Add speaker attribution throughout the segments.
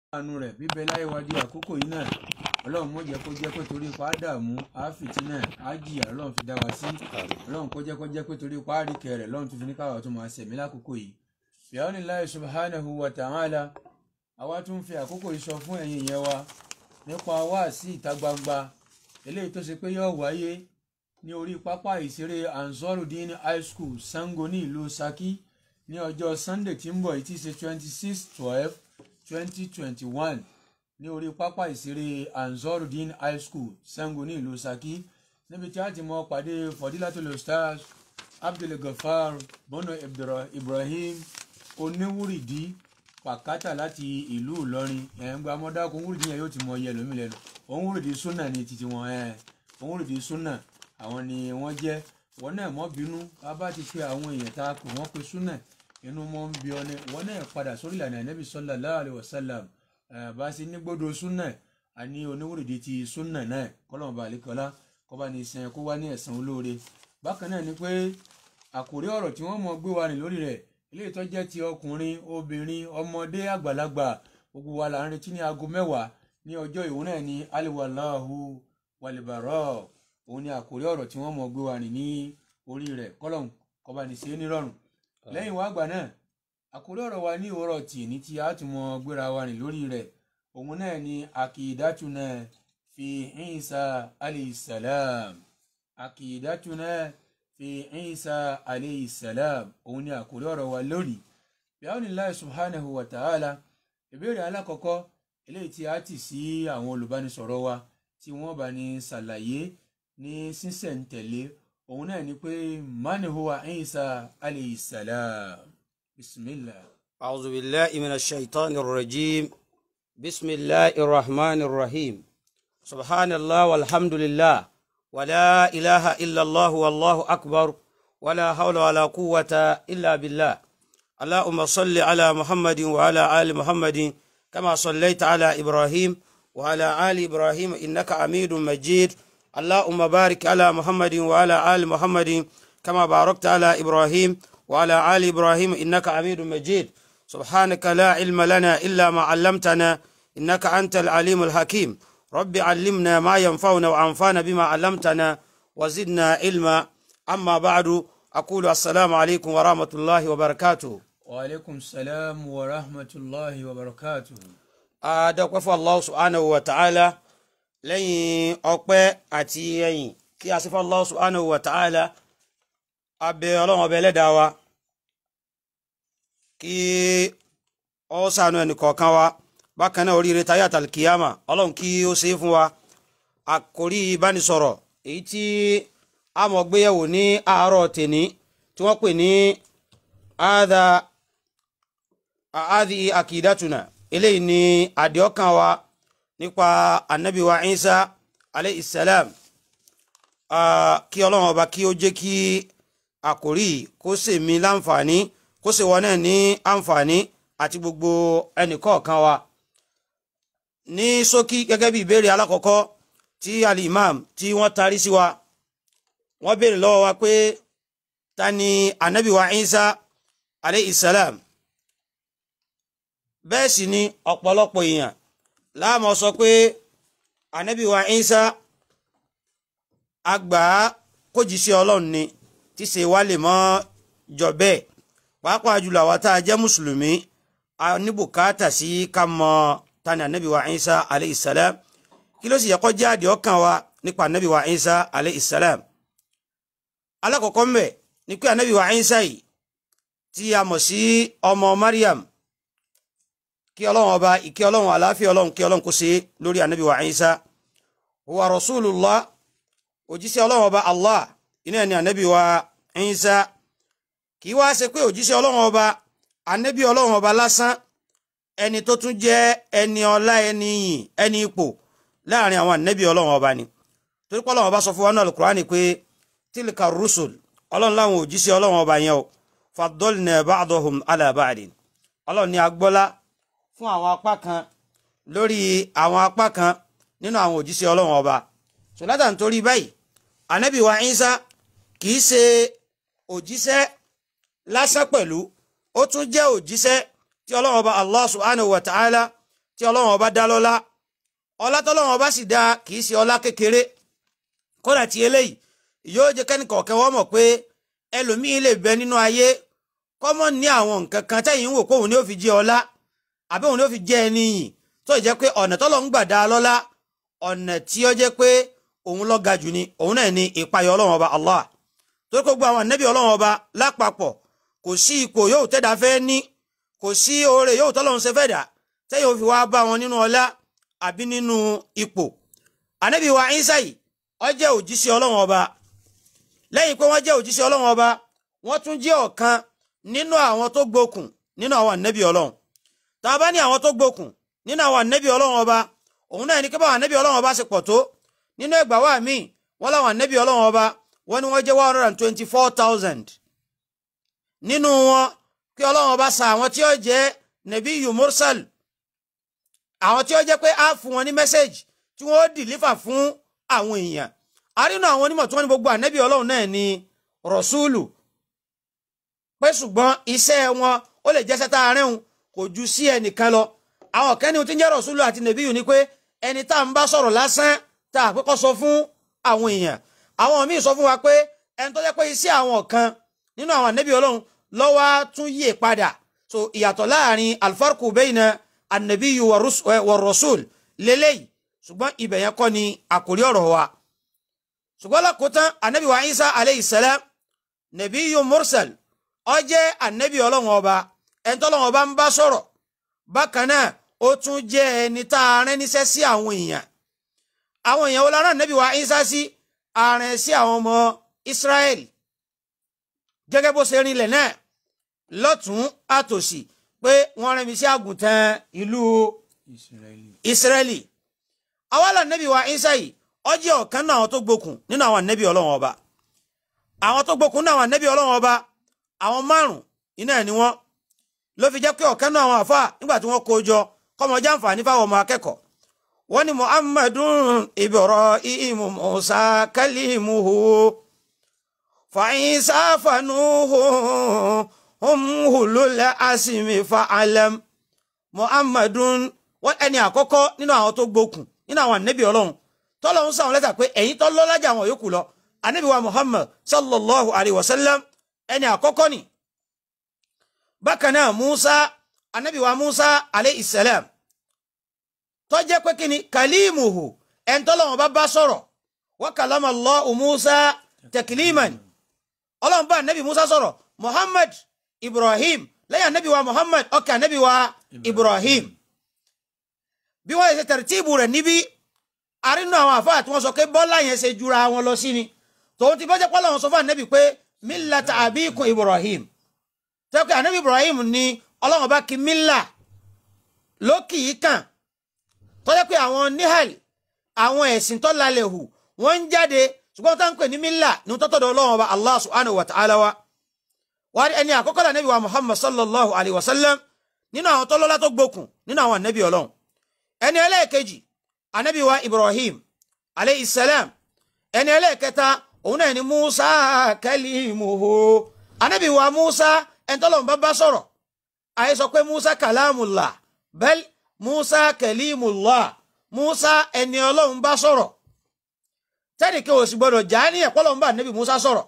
Speaker 1: àánú rẹ̀ bíbẹ láyé wa di àkókò yìí náà ọlọ́run mọ̀ jẹ́ kó jẹ́ pé torí ipa dààmú àáfìtì náà á jìyà ọlọ́run fi dá wa sí ọlọ́run kó jẹ́ kó jẹ́ pé torí ipa àríkẹ́ rẹ̀ ọlọ́run tó fi ní káwa tó máa sẹ̀mí lákòókò yìí fìyàwó láì subhanahu wa ta'ala àwa tún fi àkókò yìí sọ fún ẹ̀yin yẹn wa nípa wáàsí ìta gbangba eléyìí tó ṣe pé yóò wáyé ní orí pápá ìṣeré Ansarudeen high school Sango ní ìlú Ṣakí ní ọjọ́ Sunday tí ń bọ̀ yìí tí ṣe twenty six twelve twenty twenty one ní orí pápá ìṣeré Ansarudeen high school Sango ní ìlú Ṣakí níbi tí a ti mọ pàdé Fadilatul Ustaz Abdulgafar Bono Ibrahim oníwúrìdí pàkátà láti ìlú Ìlọrin ẹ̀ ń gba mọ́dákun wúrìdí yẹn yóò ti mọ iye lómi lẹ́nu òun wúrìdí súnà ní títí wọn ẹ̀ òun wúrìdí súnà àwọn ni wọ́n jẹ́ wọn náà mọ́ bínú a bá ti pe àwọn èèyàn tá a pè wọ́n pe súnà inú mọ́ ń bí ọ ní wọn náà padà sórí ìlànà Ànábì sallallahu alaihi wasallam bá a sì ní gbọ́dọ̀ súnà àní oníwúrìdí ti súnà náà kọ́lọ́mù bá àlékọ́lá kọ́ bá ní sẹ́yìn kó wá ní ẹ̀san olóore bákan náà ni pé àkòrí ọ̀rọ̀ tí wọ́n mọ̀ gbé wa rìn lórí rẹ̀ ilé tó jẹ́ ti ọkùnrin obìnrin ọmọdé àgbàlagbà gbogbo wa là ń retí ní aago mẹ́wàá ní ọjọ́ ìwọ náà ní aliwalahu walibarọ òun ni àkórí ọ̀rọ̀ tí wọ́n mọ̀ gbé wa rìn ní orí rẹ̀ kọ́lọ̀n kọba ní ṣe é nírọ̀rùn lẹ́yìn wá àgbà náà àkórí ọ̀rọ̀ wa ní òwúrọ̀ tì ní tí a ti mọ̀ gbéra wa rìn lórí rẹ̀ òun náà ni akidatuna fi Isa alayhi salam akidatuna fi Isa alayhi salam òun ni àkórí ọ̀rọ̀ wa lónìí bi'awnillahi subhanahu wa ta'ala ìbéèrè alákọ̀ọ́kọ́ eléyìí tí a ti sí àwọn olùbánisọ̀rọ̀ wa tí wọ́n bá ní ṣàlàyé ní sísẹ̀ntẹ̀lé òun náà ni pé man huwa Isa alayhi salam bismillah.
Speaker 2: أعوذ بالله من الشيطان الرجيم بسم الله الرحمن الرحيم سبحان الله والحمد لله ولا إله إلا الله والله أكبر ولا حول ولا قوة إلا بالله اللهم صل على محمد وعلى آل محمد كما صليت على إبراهيم وعلى آل إبراهيم إنك حميد مجيد اللهم بارك على محمد وعلى آل محمد كما باركت على إبراهيم وعلى آل إبراهيم إنك حميد مجيد سبحانك لا علم لنا إلا ما علمتنا إنك أنت العليم الحكيم رب علمنا ما ينفعنا وأنفعنا بما علمتنا وزدنا علما أما بعد أقول السلام عليكم ورحمة الله وبركاته
Speaker 1: wa aleykum salaam wa rahmatulahi wa barakatuh.
Speaker 2: adọ́pẹ́ fún allah subhanahu wa ta'ala lẹ́yìn ọpẹ́ àti ẹ̀yìn kí a sì fún allah subhanahu wa ta'ala abẹ ọlọ́run ọbẹ̀ ẹlẹ́dàá wa kí ọ ṣàánú ẹnì kọ̀ọ̀kan wa bákan náà oríire táyà tàlkìyàmà ọlọ́run kí ó ṣe é fún wa àkórí ìbánisọ̀rọ̀ èyí tí a mọ̀ gbéyẹ̀wò ní àárọ̀ tèní tí wọ́n pè ní àádá àádì àkìdátùnà eléyìí ni àdìọ́kàn wa nípa anabi wa Isa alayhi salam kí ọlọ́run ọba kí ó jẹ́ kí àkórí kó ṣe mí láǹfààní kó ṣe wọn náà ní àǹfààní àti gbogbo ẹnìkọ̀ọ̀kan wa ní ṣókí gẹ́gẹ́ bí ìbéèrè alákọ̀ọ́kọ́ tí alimam tí wọ́n tarí sí wa wọ́n béèrè lọ́wọ́ wa pé ta ni anabi wa Isa alayhi salam bẹ́ẹ̀ sì ni ọ̀pọ̀lọpọ̀ èèyàn láàmú sọ pé anabi wa Isa àgbà kójíṣẹ́ ọlọ́run ni tí ṣe wá lè mọ́ jọ bẹ́ẹ̀ pàápàá jùlọ àwa tá a jẹ́ mùsùlùmí a ní bùkátà sí ká mọ tani anabi wa Isa alayhi salam kí ló sì yẹ kó jẹ́ àdìọ́kàn wa nípa anabi wa Isa alayhi salam alákọ̀ọ́kọ́ mbẹ̀ ni pé anabi wa Isa yìí tí a mọ̀ sí ọmọ Maryam kí ọlọ́run ọba ìkí ọlọ́run àláfíà ọlọ́run kí ọlọ́run kó ṣe lórí anabi wa Isa huwa rasulullah òjíṣẹ́ ọlọ́run ọba Allah iná ni anabi wa Isa kì í wá ṣe pé òjíṣẹ́ ọlọ́run ọba anabi ọlọ́run ọba lásán ẹni tó tún jẹ́ ẹni ọlá ẹni yìn ẹni ipò láàrin àwọn anabi ọlọ́run ọba ni torí pé ọlọ́run ọba sọ fún wa náà Al-Qur'ani pé tilka rusul ọlọ́run láwọn òjíṣẹ́ ọlọ́run ọba yẹn o faddalna ba'dahum ala ba'din ọlọ́run ní agbọ́lá fún àwọn apá kan lórí àwọn apá kan nínú àwọn òjíṣẹ́ ọlọ́run ọba sọlátà nítorí báyìí anabi wa Isa kì í ṣe òjíṣẹ́ lásán pẹ̀lú ó tún jẹ́ òjíṣẹ́ tí ọlọ́run ọba Allah subhanahu wa ta'ala tí ọlọ́run ọba dá lọ́lá ọlá tọ́lọ́run ọba sì dá kì í ṣe ọlá kékeré kódà tí eléyìí yóò jẹ́ kẹ́nìkọ̀ọ̀kẹ́ wọ́n mọ̀ pé ẹlòmíín lè bẹ nínú ayé kọ́mọ́ ní àwọn nǹkan kan tẹ́yìn ń wò pé òun ni ó fi jẹ́ ọlá àbí òun ni ó fi jẹ́ ẹni yìn tó jẹ́ pé ọ̀nà tọ́lọ́ ń gbà dá lọ́lá ọ̀nà tí ó jẹ́ pé òun ló ga jù ni òun náà ni ìpayọ̀ ọlọ́run ọba Allah tó kó gbogbo àwọn ànábì ọlọ́run ọba lápapọ̀ kò sí ipò yóò tẹ́dá fẹ́ ní kò sí oore yóò tọ́lọ́run ṣe fẹ́ dà tẹ́yìn ó fi wá bá wọn nínú ọlá àbí nínú ipò ànábì wa Ìsá yìí ó jẹ́ òjíṣẹ́ ọlọ́run ọba lẹ́yìn pé wọ́n jẹ́ òjíṣẹ́ ọlọ́run ọba wọ́n tún jẹ́ ọ̀kan nínú àwọn tó gbókùn nínú àwọn ànábì ọlọ́run tá a bá ní àwọn tó gbókùn nínú àwọn ànábì ọlọ́run ọba òun náà ní kí báwọn ànábì ọlọ́run ọba ṣe pọ̀ tó nínú ẹgbàá wa míì wọ́n láwọn ànábì ọlọ́run ọba wọ́n ní wọ́n jẹ́ one hundred and twenty four thousand nínú wọn kí ọlọ́run ọba sa àwọn tí ó jẹ́ nabiyu mursal àwọn tí ó jẹ́ pé á fún wọn ní mẹ́sẹ̀gì tí wọ́n dìlífà fún àwọn èèyàn àrínú àwọn onímọ̀ tí wọ́n ní gbogbo ànábì ọlọ́run náà ní rọ̀ṣúlù pé ṣùgbọ́n iṣẹ́ wọn ó lè jẹ́sẹ́ tá a rẹ́hùn kò ju sí ẹnìkan lọ àwọn kẹ́ni tí ń jẹ́ rọ̀ṣúlù àti nàbíyù ni pé ẹni tá à ń bá sọ̀rọ̀ lásán tá a pẹ́kọ́ sọ fún àwọn èèyàn àwọn míì sọ fún wa pé ẹni tó jẹ́ pé iṣẹ́ àwọn kan nínú àwọn ànábì ọlọ́run lọ́wọ́ tún yè padà so ìyàtọ̀ láàrin alfarku bayna ànàbíyù wà rọ̀ṣúl lélẹ́yìí ṣùgbọ́n ibẹ̀ yẹn kọ́ ni àkórí ọ̀rọ̀ wa ṣùgbọ́n lákòótán ànábì wa Isa aleyhi salam nàbíyù mursal ó jẹ́ ànábì ọlọ́run ọba ẹni tọ́lọ́run ọba ń bá sọ̀rọ̀ bákan náà ó tún jẹ́ ẹni tá a rán níṣẹ́ sí àwọn èèyàn àwọn èèyàn wo la rán ànábì wa Ìsá sí ààrẹ sí àwọn ọmọ Israẹli gẹ́gẹ́ bó ṣe rinlẹ̀ náà lọ́tún àtòsí pé wọ́n rán mi sí àgùntàn ìlú Israẹli àwa là ànábì wa Ìsá yìí ó jẹ́ ọ̀kan náà àwọn tó gbókùn nínú àwọn ànábì ọlọ́run ọba àwọn tó gbókùn nínú àwọn ànábì ọlọ́run ọba àwọn márùn iná ẹ̀ ni wọ́n ló fi jẹ́ pé ọ̀kan náà àwọn àfáà nígbà tí wọ́n kó jọ kọ́mọjá àǹfààní fáwọn ọmọ akẹ́kọ̀ọ́ wọ́n ní muhammadun ibrahim musa kalimuhu fàyínsá fanuhu umhulul asimi fa'alam muhammadun wọ́n ẹni àkọ́kọ́ nínú àwọn tó gbókùn nínú àwọn ànábì ọlọ́run tọ́lọ́run sáwọn lẹ́tà pé ẹ̀yin tó lọ́lájà àwọn yòókù lọ ànábì wa muhammad sallallahu alayhi wa sallam ẹni àkọ́kọ́ ni bákan náà musa anabi wa musa alayhi salam tó jẹ́ pé kíni kalimuhu ẹni tọ́lọ́run bá bá sọ̀rọ̀ wa kalama Allahu musa takliman ọlọ́run bá anabi musa sọ̀rọ̀ muhammad ibrahim lẹ́yìn anabi wa muhammad ọkẹ́ anabi wa ibrahim bí wọ́n ṣe tẹ̀rẹ̀tìbù rẹ̀ níbí arínú àwọn àfáà tí wọ́n sọ pé bọ́lá yẹn ṣe jura wọn lọ sí ni tòun ti bọ́jẹ́ pọ́lọ́ wọn sọ fún anabi pé millata abikum ibrahim tẹ́kọ̀ anabi ibrahim ni ọlọ́run bá kí milla lókì yìí kàn tọ́jẹ́ pé àwọn nihal àwọn ẹ̀sìn tó lálẹ́ hù wọ́n ń jáde ṣùgbọ́n tó ń pè ní milla ní tọ́tọ̀dọ̀ ọlọ́run ọba allah subhanahu wa ta'ala wa wà á ẹni àkọ́kọ́ la anabi wa muhammad sallallahu alayhi wa sallam nínú àwọn tọ́lọ́lá tó gbókun nínú àwọn anabi ọlọ́run ẹni ẹlẹ́ẹ̀kejì anabi wa ibrahim alayhi salam ẹni ẹlẹ́ẹ̀kẹta òun náà ni musa kalimuhu anabi wa musa ẹntọ́lọ́n bá bá sọ̀rọ̀ àyè sọ pé musa kalamullah bẹ́ẹ̀ musa kalimullah musa ẹni ọlọ́run bá sọ̀rọ̀ tẹ́nìkẹ́ ò sì gbọ́dọ̀ já ní ẹ̀pọ́lọ́run bá anabi musa sọ̀rọ̀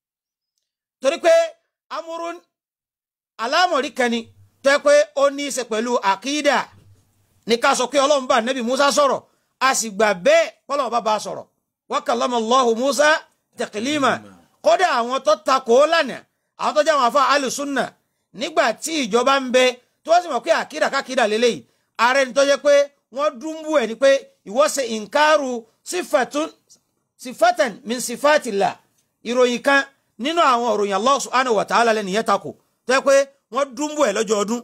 Speaker 2: torí pé amúrún alámọ̀rí kẹni tó yẹ pé ó ní í ṣe pẹ̀lú àkídà ní ká sọ pé ọlọ́run bá anabi musa sọ̀rọ̀ a sì gbà bẹ́ẹ̀ pọ́lọ́run bá bá sọ̀rọ̀ wa kallama Allahu musa tẹkílímà kódà àwọn tó takò ó lánàá àwọn tó jẹ́ àwọn afọ alùsùnà nígbà tí ìjọba ń bẹ tó wọ́n sì mọ̀ pé àkídà kákídà lélẹ́yìí ààrẹ ni tó jẹ́ pé wọ́n dúnbù ẹ̀ ni pé ìwọ ṣe ìǹkárù sífàtàn min sífàtìlà ìròyìn kan nínú àwọn ìròyìn Allah subhanahu wa ta'ala lẹ́nu yẹn takò tó jẹ́ pé wọ́n dúnbù ẹ̀ lọ́jọ́ ọdún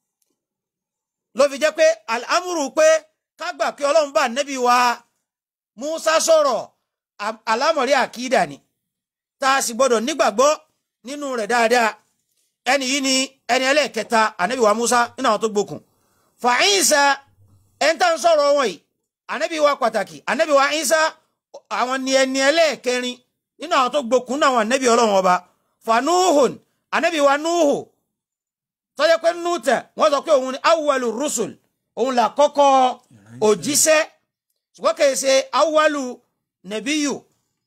Speaker 2: ló fi jẹ́ pé àlámùrù pé kágbà kí ọlọ́run bá nẹ́bí wa Musa sọ̀rọ̀ alámọ̀rí àkídà ni tá a sì gbọdọ̀ nígbàgbọ́ nínú rẹ̀ dáadáa ẹni yìí ni ẹni ẹlẹ́ẹ̀kẹta ànábì wa Musa nínú àwọn tó gbókun fa Ìsá ẹni tá ń sọ̀rọ̀ wọn yìí ànábì wa pàtàkì ànábì wa Ìsá àwọn ni ẹni ẹlẹ́ẹ̀kẹrin nínú àwọn tó gbókun náà àwọn ànábì ọlọ́run ọba fa Nuhun ànábì wa Nuhu tọ́jà pé nùtẹ̀ wọ́n sọ pé òun ni awwalu rusul òun là kọ́kọ́ òjíṣẹ́ ṣùgbọ́n kì í ṣe awwalu nàbíyù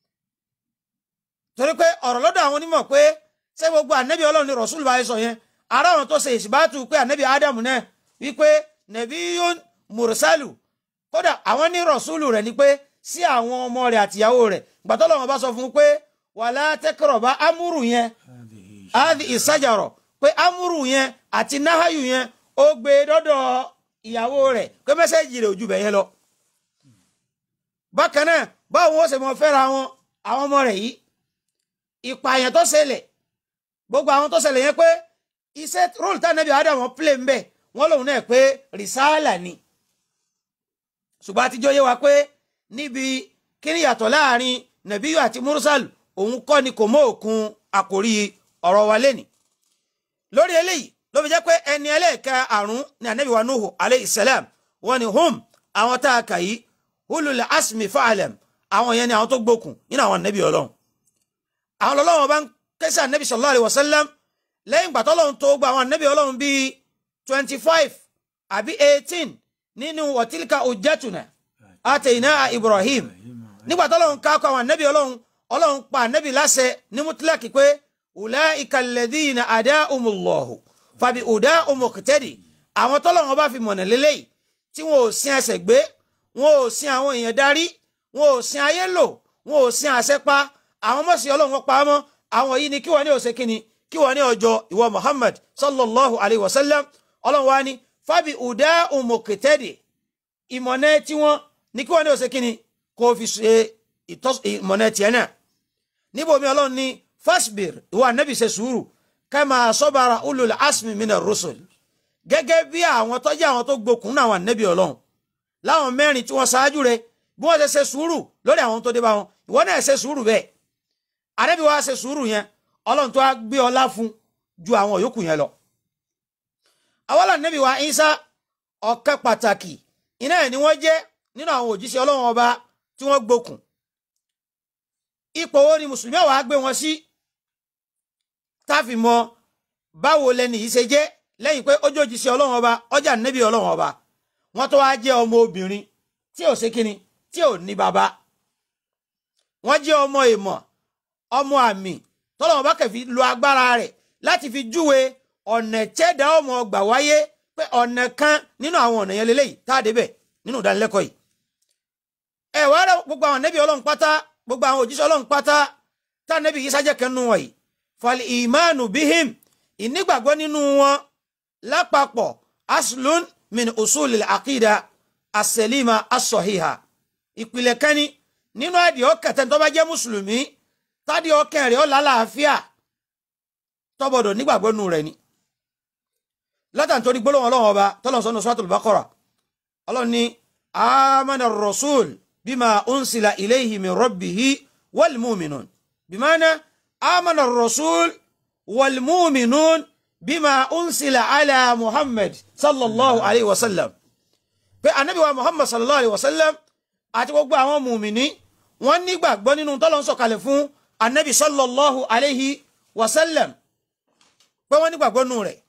Speaker 2: torí pé ọ̀rọ̀ lọ́dọ̀ àwọn onímọ̀ pé ṣé gbogbo ànábì ọlọ́run ni rọ̀ṣúlù bá sọ yẹn ara àwọn tó ṣe ìṣìbátú pé ànábì ádámù náà wípé nàbíyún mùrùsálù kódà àwọn ní rọ̀ṣúlù rẹ̀ ni pé sí àwọn ọmọ rẹ̀ àtìyàwó rẹ̀ gbàtọ́ lọ́wọ́ bá sọ fún un pé wàlá tẹ́kọ̀rọ̀ bá amúrù yẹn áàdì ìsájàrọ̀ pé amúrù yẹn àti náhàyù yẹn ó gbé dọ́dọ̀ ìyàwó rẹ̀ pé mẹ́sẹ̀jì rẹ̀ ojú bẹ̀ yẹn lọ. bákan náà báwo wọ́n ṣe mọ fẹ́ra wọn àwọn ọmọ rẹ̀ yìí ìpààyàn tó ṣẹlẹ̀ gbogbo àwọn tó ṣẹlẹ̀ yẹn pé iṣẹ́ róòlù tá nẹ́bí Ádámù plé ń bẹ̀ wọ́n lòun náà pé rìsáàlà ni ṣùgbọ́n àtijọ́ yé wa pé níbi kíni yàtọ̀ láàrin nàbíyù àti mursal òun kọ́ ni kò mọ òkun àkórí ọ̀rọ̀ wa lẹ́nìí lórí eléyìí ló fi jẹ́ pé ẹni ẹlẹ́ẹ̀ka àrùn ní anabi wa nuhu alayhi salam wọ́n ní hum àwọn tá a kà yìí hulul asmi fa'alam àwọn yẹn ni àwọn tó gbókun nínú àwọn anabi ọlọ́run àwọn ọlọ́run bá ń kẹ́sì anabi sallallahu alayhi wa sallam lẹ́yìn gbàtọ́ ọlọ́run tó gba àwọn anabi ọlọ́run bíi twenty five àbí eighteen nínú wọ̀tílíkà ojẹ́tùnà àtẹ̀yìnà ibrahim nígbà tó ọlọ́run ká kọ àwọn anabi ọlọ́run ọlọ́run pa anabi láṣẹ ní mutlaki pé ulaika alladhina adahumullahu fàbí ọ̀dà ọmọkùtẹ́dì àwọn tọ́lọ́run bá fi mọ̀nà lélẹ́yìí tí wọn ò sin ẹsẹ̀ gbé wọn ò sin àwọn èèyàn darí wọn ò sin ayé lò wọn ò sin àṣẹ pa àwọn mọ̀sí ọlọ́run pa á mọ́ àwọn yìí ni kí wọ́n ní òsè kíni kí wọ́n ní ọjọ́ ìwọ muhammad sallallahu alayhi wa sallam ọlọ́run wa ni fàbí ọ̀dà ọmọkùtẹ́dì ìmọ̀nà tí wọ́n ní kí wọ́n ní òsè kíni kó fi ṣe ìmọ̀nà tiẹ̀ náà níbo mi ọlọ́run ní fasbir ìwọ anabi ṣe sùúrù kama sọ́bàrà ulul asmi mina rusul gẹ́gẹ́ bí àwọn tọ́jú àwọn tó gbókun náà àwọn anabi ọlọ́run láwọn mẹ́rin tí wọ́n ṣáájú rẹ̀ bí wọ́n ṣe ṣe sùúrù lórí àwọn tó dé bá wọn ìwọ náà ṣe sùúrù bẹ́ẹ̀ anabi wa ṣe sùúrù yẹn ọlọ́run tó wá gbé ọlá fún ju àwọn yòókù yẹn lọ. àwọn anabi wa Isa ọ̀kẹ́ pàtàkì iná ẹ̀ ni wọ́n jẹ́ nínú àwọn òjíṣẹ́ ọlọ́run ọba tí wọ́n gbókun ipò wo ni mùsùlùmí àwọn á gbé wọn sí táfi mọ báwo lẹni yìí ṣe jẹ́ lẹ́yìn pé ó jòjì sí ọlọ́run ọba ọjà nẹ́bí ọlọ́run ọba wọ́n tó wá jẹ́ ọmọ obìnrin tí ò ṣe kíni tí ò ní bàbá wọ́n jẹ́ ọmọ ìmọ̀ ọmọ àmì tọ́lọ́run ọba kẹfì lo agbára rẹ̀ láti fi júwe ọ̀nà tẹ́dá ọmọ ọgbà wáyé pé ọ̀nà kan nínú àwọn ọ̀nà yẹn lélẹ́yìí tá a débẹ̀ nínú ìdánilẹ́kọ̀ọ́ yìí ẹ wá rẹ gbogbo àwọn nẹ́bí ọlọ́run pátá gbogbo àwọn òjíṣẹ́ ọlọ́run pátá tá nẹ́bí yìí sájẹ́ kẹ́nu wọ̀nyí fal imanu bihim ìnígbàgbọ́ nínú wọn lápapọ̀ aslun min usulil aqida aselima asọ̀híha ìpìlẹ̀ kẹ́ni nínú àdìọ́ kẹtẹ́ tó bá jẹ́ mùsùlùmí tádìọ́ kẹrin ó lálàáfíà tọ́bọ̀dọ̀ nígbàgbọ́ nù rẹ̀ ni látàn torí gbólóhùn ọlọ́run ọba tọ́lọ̀ sọ́nù suratul baqara ọlọ́run ní amana rasul bima unsila ilayhi min rabbihi wal mu'minun bimana آمن الرسول والمؤمنون بما أنزل على محمد صلى الله عليه وسلم pé anabi wa muhammad sallallahu alayhi wa sallam àti gbogbo àwọn mùmíní wọ́n nígbàgbọ́ nínú tọ́lọ́ ń sọ̀kalẹ̀ fún anabi sallallahu alayhi wa sallam pé wọ́n nígbàgbọ́ nù rẹ̀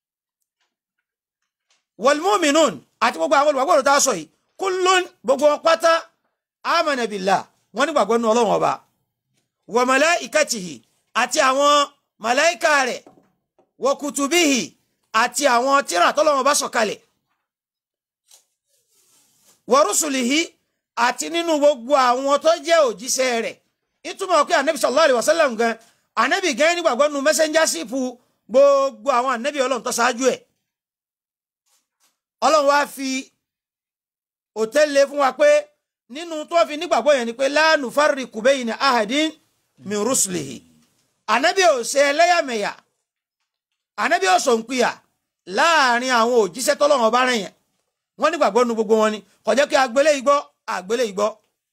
Speaker 2: wal mu'minun àti gbogbo àwọn olùgbàgbọ́ rẹ̀ tá a sọ yìí kullun gbogbo wọn pátá amana billah wọ́n nígbàgbọ́ nù ọlọ́run ọba wa malaikatihi àti àwọn màláìka rẹ̀ wa kutubihi àti àwọn tírà tọ́lọ́wọ́n bá sọ̀kalẹ̀ wa rusulihi àti nínú gbogbo àwọn tó jẹ́ òjíṣẹ́ rẹ̀ ìtumọ̀ pé anabi sallallahu alayhi wa sallam gan anabi gan nígbàgbọ́ nu mẹ́sẹ́njásípù gbogbo àwọn anabi ọlọ́run tó ṣáájú ẹ̀ ọlọ́run wá fi òtẹ́lẹ̀ fún wa pé nínú tó fi nígbàgbọ́ yẹn ni pé la nufarriqu bayna ahadin min rusulihi anabi ò ṣe ẹlẹ́yàmẹ̀yà anabi ò sọ nkúyà láàrin àwọn òjíṣẹ́ tọ́lọ́run ọba rẹ̀ yẹn wọ́n nígbàgbọ́ nu gbogbo wọn ni kò jẹ́ kí agbélé igbọ́ agbélé igbọ́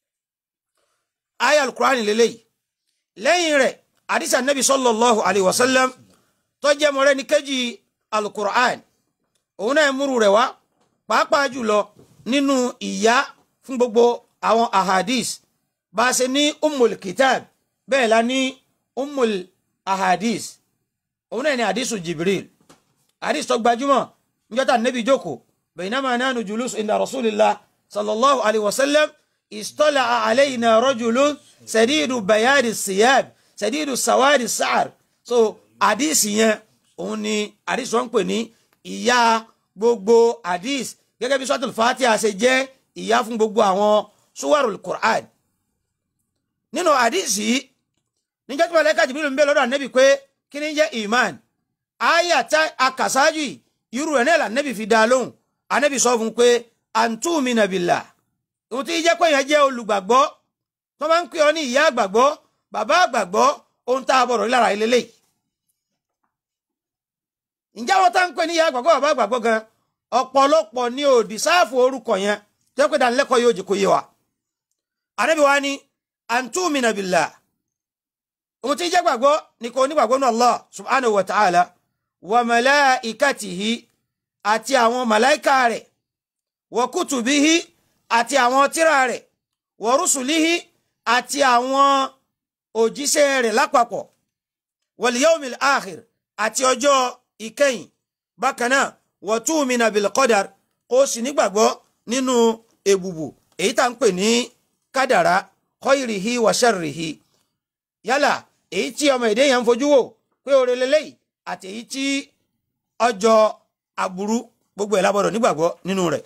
Speaker 2: aya alukurani lélẹ́yìí lẹ́yìn rẹ̀ àdìsí anabi sallallahu alayhi wa sallam tó jẹ́ mọ́rẹ́ ní kejì alukurani òun náà múru rẹ̀ wá pàápàá jùlọ nínú ìyá fún gbogbo àwọn ahadis bá a ṣe ní umul kitab bẹ́ẹ̀ la ní umul ahadis òun náà ní hadisu jibril hadis tó gbajúmọ̀ níjọ́tà nẹ́bí jókòó baynama nahnu julus inda rasulillah sallallahu alayhi wa sallam istala'a alayna rajulun sadidu bayadi siyab sadidu sawadi sa'ar so àdìsí yẹn òun ni àdìsí wọn ń pè ní ìyá gbogbo àdìs gẹ́gẹ́ bí suratul fatiha ṣe jẹ́ ìyá fún gbogbo àwọn suwarul qur'an nínú àdìsí níjọ́ tí mọ̀lẹ́ka jìbìrì ń bẹ lọ́dọ̀ ànẹ́bì pé kí ni jẹ́ iman ayé àti akasáájú yìí irú ẹ̀ náà lànẹ́bì fi dá lóhùn ànẹ́bì sọ fún un pé antumina billah ohun tí jẹ́ pé yẹn jẹ́ olùgbàgbọ́ tó máa ń pè ọ́ ní ìyá àgbàgbọ́ bàbá àgbàgbọ́ ohun tá a bọ̀rọ̀ rí lára ilé ǹjẹ́ àwọn tá ń pè ní ìyá àgbàgbọ́ bàbá àgbàgbọ́ gan ọ̀pọ̀lọpọ̀ ní òdì sáàfù orúkọ yẹn tó pé dánilẹ́kọ̀ọ́ yóò jẹ́ kó yé wa ànẹ́bì wa ní antumina billah ohun tí jẹ́ gbàgbọ́ ni kò nígbàgbọ́ ní Allah subhanahu wa ta'ala wa malaikatihi àti àwọn màláìka rẹ̀ wa kutubihi àti àwọn tírà rẹ̀ wa rusulihi àti àwọn òjíṣẹ́ rẹ̀ lápapọ̀ wal yawmil akhir àti ọjọ́ ìkẹyìn bákan náà wa tu'mina bil qadar kó sì nígbàgbọ́ nínú èbùbù èyí tá ń pè ní kádàrá khairihi wa sharrihi yálà èyí tí ọmọ èdè yẹn ń fojú wò pé oore lélẹ́yìí àti èyí tí ọjọ́ aburú gbogbo ẹ̀ lábọ̀dọ̀ nígbàgbọ́ nínú rẹ̀.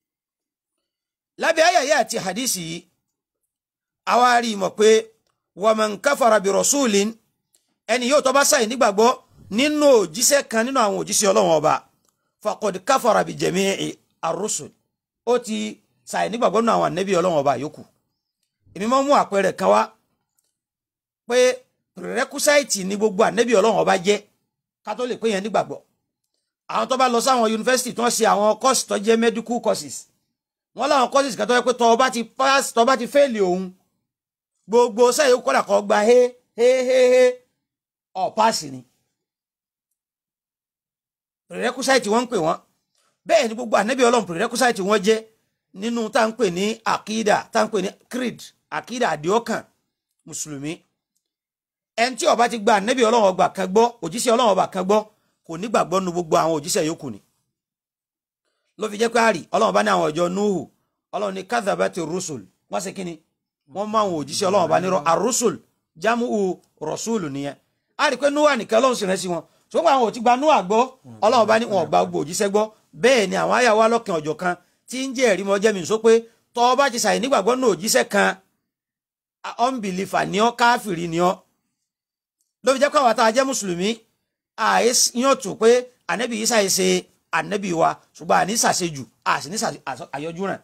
Speaker 2: lábẹ́ ayẹyẹ àti hadisi yìí àwa rí i mọ̀ pé wa man kafara bi rasulin ẹni yóò tó bá ṣàì nígbàgbọ́ nínú òjíṣẹ́ kan nínú àwọn òjíṣẹ́ ọlọ́wọ́n ọba faqad kafara bi jami'i ar-rusul ó ti ṣàì nígbàgbọ́ nínú àwọn ànẹ́bí ọlọ́wọ́n ọba yòókù èmi máa ń mú àpẹẹrẹ kan wá pé rẹ́kúsáìtì ni gbogbo ànẹ́bí ọlọ́run ọba jẹ́ ká tó lè pé yẹn nígbàgbọ́ àwọn tó bá lọ sáwọn yunifásitì tó ń ṣe àwọn kọ́ọ̀sì tó jẹ́ medical courses wọ́n láwọn courses kan tó yẹ pé tọ́ ọba ti pass tọ́ ọba ti fẹ́ẹ̀lì òun gbogbo sẹ́yìn ó kọ́dà kọ́ gba hé hé hé hé ọ̀ páàsì ni rẹ́kúsáìtì wọ́n ń pè wọ́n bẹ́ẹ̀ ni gbogbo ànẹ́bí ọlọ́run rẹ́kúsáìtì wọ́n jẹ́ nínú tá à ń pè ní àkídà tá à ń pè ní creed àkídà àdìọ́kàn mùsùlùmí ẹni tí ó bá ti gba ànẹ́bí ọlọ́run ọgbà kan gbọ́ òjíṣẹ́ ọlọ́run ọba kan gbọ́ kò nígbàgbọ́ nu gbogbo àwọn òjíṣẹ́ yòókù ni ló fi jẹ́ pé àrí ọlọ́run bá ní àwọn ọjọ́ nuhu ọlọ́run ní kadhabati rusul wọ́n ṣe kíni wọ́n mú àwọn òjíṣẹ́ ọlọ́run ọba nírọ́ arusul jamu rọ̀ṣùlù nìyẹn a rí i pé nuhu nìkan ọlọ́run sì rẹ́ sí wọn ṣùgbọ́n àwọn ò ti gba nuhu àgbọ́ ọlọ́run bá ní wọn ò gba gbogbo òjíṣẹ́ gbọ́ bẹ́ẹ̀ ni àwọn àyàwó alọ́kàn ọ̀jọ̀ kan tí ń jẹ́ ẹ̀rí mọ́ jẹ́ mi sọ pé tọ́ ọ bá ti ṣàì nígbàgbọ́ nù òjíṣẹ́ kan unbeliever ni ọ́ káfìrí ni ọ́ ló fi jẹ́ pé àwọn tá a jẹ́ mùsùlùmí àìyàn tún pé ànẹ́bí yìí ṣàì ṣe ànẹ́bí wa ṣùgbọ́n àní ṣàṣejù àṣì ní àyọjú rẹ̀.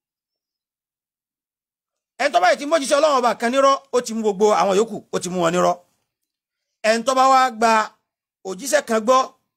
Speaker 2: ẹni tó bá yìí ti mójíṣẹ́ ọlọ́run ọba kan nírọ́ ó ti mú gbogbo àwọn yòókù ó ti mú wọn nírọ́. ẹni tó bá wá gba òjíṣẹ́ kan gbọ́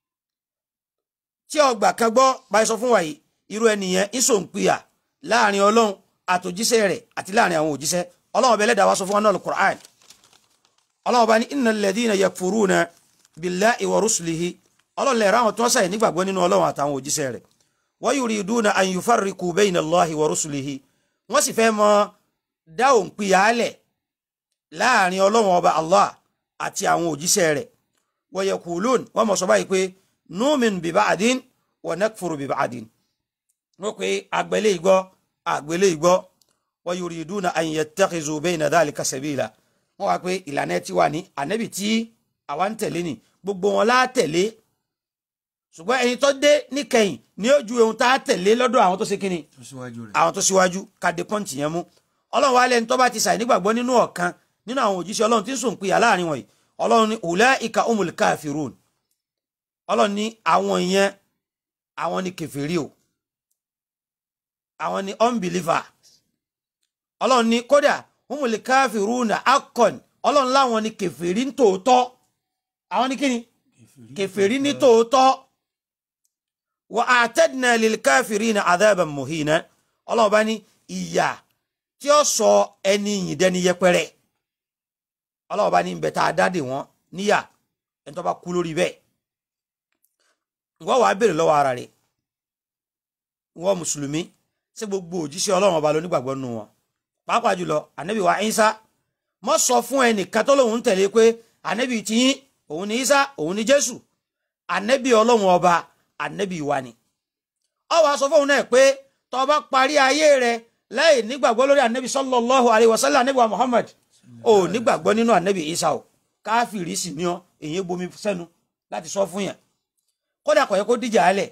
Speaker 2: tí ọgbà kan gbọ́ báyìí sọ fún wa yìí irú ẹnìyẹn ìṣòǹpìyà láàrin ọlọ́run àtòjíṣẹ́ rẹ̀ àti láàrin àwọn òjíṣẹ́ ọlọ́run ọbẹ̀ ẹlẹ́dàá wá sọ fún wa náà Al-Qur'an ọlọ́run bá ní innal ladhina yakfuruna billahi wa rusulihi ọlọ́run lè ra àwọn tó ń sàyẹ̀ nígbàgbọ́ nínú ọlọ́run àtàwọn òjíṣẹ́ rẹ̀ wa yuriduna an yufarriqu bayna Allahi wa rusulihi wọ́n sì fẹ́ mọ dá òǹpìyàálẹ̀ láàrin ọlọ́run ọba Allah àti àwọn òjíṣẹ́ rẹ̀ wa yaqulun wọ́n mọ̀ sọ báyìí pé nu'min bi ba'din wa nakfuru bi ba'din wọ́n pe àgbẹ̀lẹ̀ ìgbọ́ àgbẹ̀lẹ̀ ìgbọ́ wa yuriduna an yattakhizu bayna dhalika sabila wọ́n wá pé ìlànà ẹ ti wà ní ànẹ́bì tí àwa ń tẹ̀lé ni gbogbo wọn lá tẹ̀lé ṣùgbọ́n ẹni tó dé níkẹyìn ní ojú ohun tá a tẹ̀lé lọ́dọ̀ àwọn tó ṣe kíni
Speaker 1: tó síwájú rẹ̀.
Speaker 2: àwọn tó síwájú kàdé pọ́ǹtì yẹn mú ọlọ́run wa lẹ́ni tó bá ti ṣàì nígbàgbọ́ nínú ọ̀kan nínú àwọn òjíṣẹ́ ọlọ́run tí ń sùn pìyà láàrin wọ̀nyí ọlọ́run ní ulaika umul kafirun ọlọ́run ní àwọn yẹn àwọn ní kèfèrí o àwọn ní unbeliever ọlọ́run ní kódà humul kafiruna akon ọlọ́run láwọn ní kèfèrí ní tòótọ́ àwọn ní kíni kèfèrí ní tòótọ́ wa a'tadna lil kafirina adhaban muhina ọlọ́run bá ní ìyà tí ó sọ ẹni yìí dẹni yẹpẹrẹ ọlọ́run bá ní ń bẹ tá a dáde wọn níyà ẹni tó bá kú lórí bẹ́ẹ̀ wọ́n wàá béèrè lọ́wọ́ ara rẹ̀ wọ́n mùsùlùmí ṣé gbogbo òjíṣẹ́ ọlọ́run ọba lónígbàgbọ́ nù wọn pàápàá jùlọ ànábì wa Ìsá mọ́ sọ fún ẹnìkan tó lóun ń tẹ̀lé pé ànábì tiyín òun ni Ìsá òun ni Jésù ànábì ọlọ́run ọba ànábì wa ni ọ wàá sọ fóun náà pé tó bá parí ayé rẹ lẹ́yìn nígbàgbọ́ lórí anabi sallallahu alayhi wa sallam anabi wa muhammad ò nígbàgbọ́ nínú anabi isa o káfíìrì sì ní ọ èyí bomi sẹ́nu láti sọ fún yàn kódà kò yẹ kó díjà alẹ̀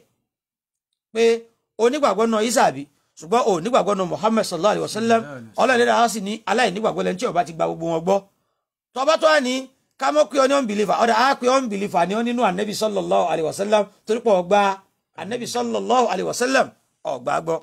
Speaker 2: pé onígbàgbọ́ náà isa àbí ṣùgbọ́n ò nígbàgbọ́ náà muhammad sallallahu alayhi wa sallam ọlọ́ọ̀lẹ́dà á sì ní aláìnígbàgbọ́ lẹ́ni tí ó bá ti gba gbogbo wọn gbọ́ tọ́ba tó wà ní ká mọ̀ pé ọ ní unbeliever ọ̀dà á pé unbeliever ni ọ nínú anabi sallallahu alayhi wa sallam torí pé ọgbà anabi sallallahu alayhi wa sallam ọgbà gbọ́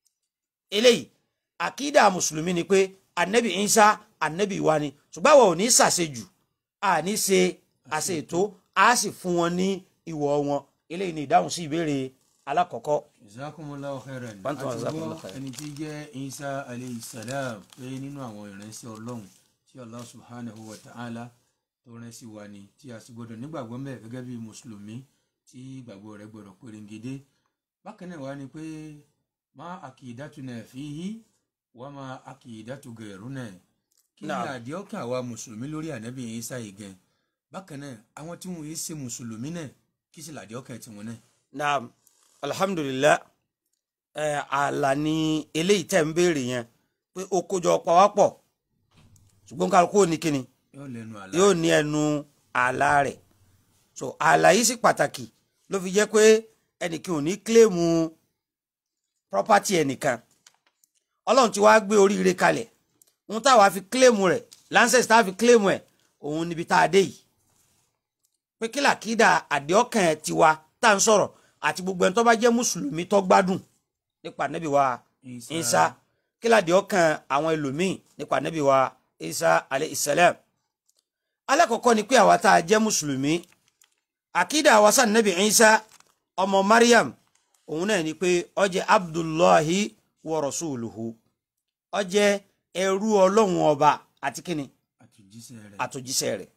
Speaker 2: eléyìí àkídà mùsùlùmí ni pé anabi isa anabi wa ni ṣùgbọ́n àwọn ò ní ṣàṣejù a ní ṣe àṣètò a sì fún wọn ní ìwọ̀ wọn eléyìí ni ìdáhùn sí ìbéèrè alákọ̀ọ́kọ́
Speaker 1: jazakumullahu khairan
Speaker 2: Bantu wa
Speaker 1: àti
Speaker 2: jazakumullahu
Speaker 1: gbọ́
Speaker 2: khairan.
Speaker 1: ẹni tí jẹ́ isa alayhi salam pé nínú àwọn ìránṣẹ́ ọlọ́run tí allah subhanahu wa ta'ala tó rán sí wa ni tí a sì gbọdọ̀ nígbàgbọ́ mẹ́ gẹ́gẹ́ bí mùsùlùmí tí ìgbàgbọ́ rẹ̀ gbọdọ̀ pérégedé bákan náà wá ni pé má aqidatuna fihi wa má aqidatu gairuna kí ni
Speaker 2: Naam.
Speaker 1: àdìọ́kàn àwa mùsùlùmí lórí ànábì isa yìí gan bákan náà àwọn tí wọn yìí ṣe mùsùlùmí náà kí sì làdìọ́kàn tiwọn náà.
Speaker 2: naam alhamdulillah ẹ àlà ni eléyìí tẹ̀ ń béèrè yẹn pé ó kójọ pawápọ̀ ṣùgbọ́n kálukú ò ní kíni
Speaker 1: yóò lẹ́nu àlá
Speaker 2: yóò ní ẹnu ààlà rẹ̀ so ààlà yìí sì pàtàkì ló fi jẹ́ pé ẹnìkan ò ní kílèmù property ẹnìkan ọlọ́run ti wá gbé oríire kalẹ̀ ohun táwa fi kílèmù rẹ̀ lancet táwa fi kílèmù ẹ̀ òun níbi tá a dé yìí pé kí làkídà àdéhọ́kàn ẹ̀ tiwa tá à ń sọ̀rọ̀ àti gbogbo ẹni tó bá jẹ́ mùsùlùmí tó gbádùn nípa nẹ́bí wa
Speaker 1: Isa.
Speaker 2: Isa kí làdéhọ́kàn àwọn ẹlòmíì nípa nẹ́bí wa Isa alayhi salam alákọ̀ọ́kọ́ ni pé àwa tá a jẹ́ mùsùlùmí àkídà àwa sàn nẹ́bí Isa ọmọ Maryam òun náà ni pé ó jẹ́ Abdullahi wa rasuluhu ó jẹ́ ẹrú ọlọ́run ọba àti kíni
Speaker 1: àtúnjíṣẹ́ rẹ̀
Speaker 2: àtòjíṣẹ́ rẹ̀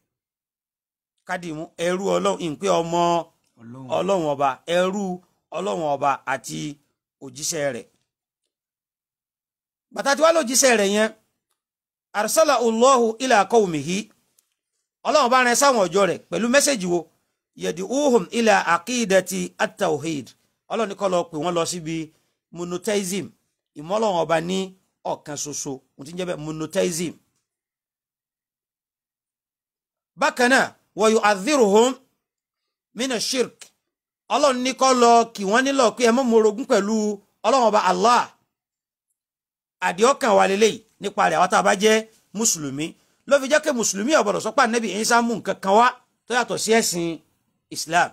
Speaker 2: kádìmú ẹrú ọlọ́run ìpè ọmọ
Speaker 1: ọlọ́run
Speaker 2: ọlọ́run ọba ẹrú ọlọ́run ọba àti òjíṣẹ́ rẹ̀ bàtà tí wàá lòjíṣẹ́ rẹ̀ yẹn arsala Allahu ila qawmihi ọlọ́run bá rán sáwọn ọjọ́ rẹ̀ pẹ̀lú mẹ́sẹ̀gì wo yad'uhum ila aqidati at-tawhid ọlọ́run ní kó lọ pè wọ́n lọ síbi monotheism ìmọ̀lọ́run ọba ní ọ̀kan ṣoṣo mo ti ń jẹ́ bẹ́ẹ̀ monotheism bákan náà wa yu'adhdhiruhum mina shirk ọlọ́run ní kó lọ kì wọ́n nílò pé ẹ mọ́ morogún pẹ̀lú ọlọ́run ọba allah àdìọ́kàn wà lélẹ́yìí nípa rẹ̀ àwọn tá a bá jẹ́ mùsùlùmí ló fi jẹ́ pé mùsùlùmí ò gbọ́dọ̀ sọ pé ànábì Ìsá mú nǹkan kan wá tó yàtọ̀ sí ẹ̀sìn islam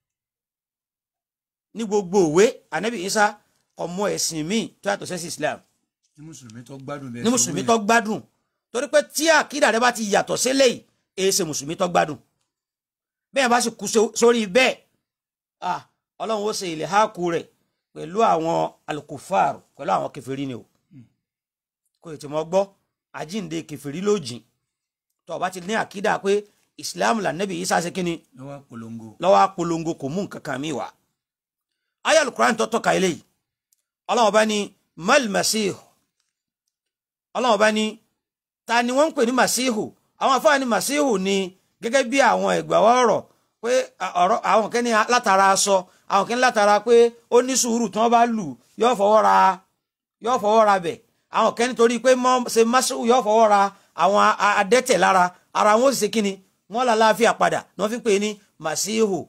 Speaker 2: ní gbogbo òwe ànábì Ìsá kò mọ ẹ̀sìn míì tó yàtọ̀ sí ẹ̀sìn islam
Speaker 1: ní mùsùlùmí tó gbádùn bẹ́ẹ̀
Speaker 2: ní mùsùlùmí tó gbádùn torí pé tí àkídà rẹ bá ti yàtọ̀ sílẹ̀ yìí èyí ṣe mùsùlùmí tó gbádùn bẹ́ẹ̀ bá sì kú so- sórí bẹ́ẹ̀ ah ọlọ́run ó ṣe ilẹ̀ háàkú rẹ̀ pẹ̀lú àwọn alukufar pẹ̀lú àwọn kẹfẹ́rí ni o kò tètè mọ́ gbọ́ àjíǹde kẹfẹ́rí ló jìn tó o bá ti ní àkídà pé islam là nẹ́bí Ìsá ṣe kínni
Speaker 1: lọ́wọ́ polongo
Speaker 2: lọ́wọ́ apolongo kò mú nǹkan kan mi wá ayé alukuran tó tọ́ka eléyìí ọlọ́run bá ní mal masihu ọlọ́run bá ní ta ni wọ́n ń pè ní masihu àwọn afáàní masihu ni gẹ́gẹ́ bí àwọn ẹ̀gbàwọ́ ọ̀rọ̀ pé à- ọ̀rọ̀ àwọn kẹ́ni látara aṣọ àwọn kẹ́ni látara pé ó ní sùúrù tí wọ́n bá lù yóò fọwọ́ ra yóò fọwọ́ ra bẹ̀ àwọn kẹ́ni torí pé mọ́ ṣe masihu yóò fọwọ́ ra àwọn a- a- adẹ́tẹ̀ lára ara wọn ó sì ṣe kíni wọ́n là láàfíà padà ni wọ́n fi ń pè ní masihu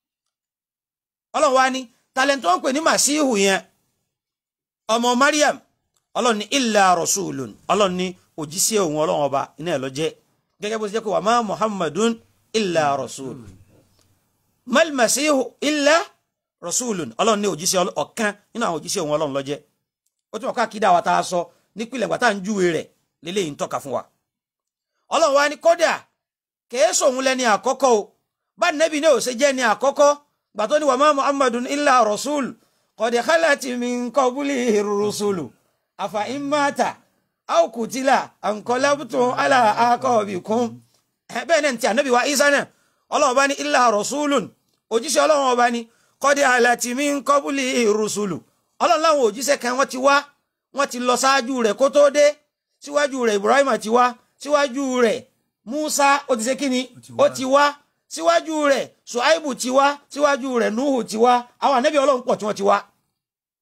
Speaker 2: ọlọ́run wá ní talent wọn pè ní masihu yẹn ọmọ mariam ọlọ́run ní illa rasulun ọlọ́run ní òjíṣẹ́ òun ọlọ́run ọba iná ẹ̀ lọ jẹ́ gẹ́gẹ́ bó ṣe jẹ́ pé wà má muhammadun illa rasul mal masihu illa rasulun ọlọ́run ní òjíṣẹ́ ọlọ́- ọ̀kan nínú àwọn òjíṣẹ́ òun ọlọ́run ló jẹ́ ó tún wọ́n ká kídà wa tá a sọ nípìnlẹ̀ gbàtà ń júwe rẹ̀ lélẹ́yìí ń tọ́ka fún wa ọlọ́run wá ní kódà kèé sòun lẹ́ni àkọ́kọ́ o bá nẹ́bí náà ò ṣe jẹ́ ní àkọ́kọ́ gbàtọ́ ni wà má muhammadun illa rasul qad khalati min qablihi rusulu afa in mata aw kutila anqalabtum ala aqabikum ẹ bẹ́ẹ̀ náà ti ànábì wa isa náà ọlọ́run bá ní illa rasulun òjíṣẹ́ ọlọ́run ọba ní qad khalati min qablihi rusulu ọlọ́run láwọn òjíṣẹ́ kan wọ́n ti wá wọ́n ti lọ ṣáájú rẹ̀ kó tó dé síwájú rẹ̀ ibrahim ti wá síwájú rẹ̀ musa ó ti ṣe kíni
Speaker 1: ti wá.
Speaker 2: ó ti wá síwájú rẹ̀ suaibu ti wá síwájú rẹ̀ nuhu ti wá àwọn ànábì ọlọ́run pọ̀ tí wọ́n ti wá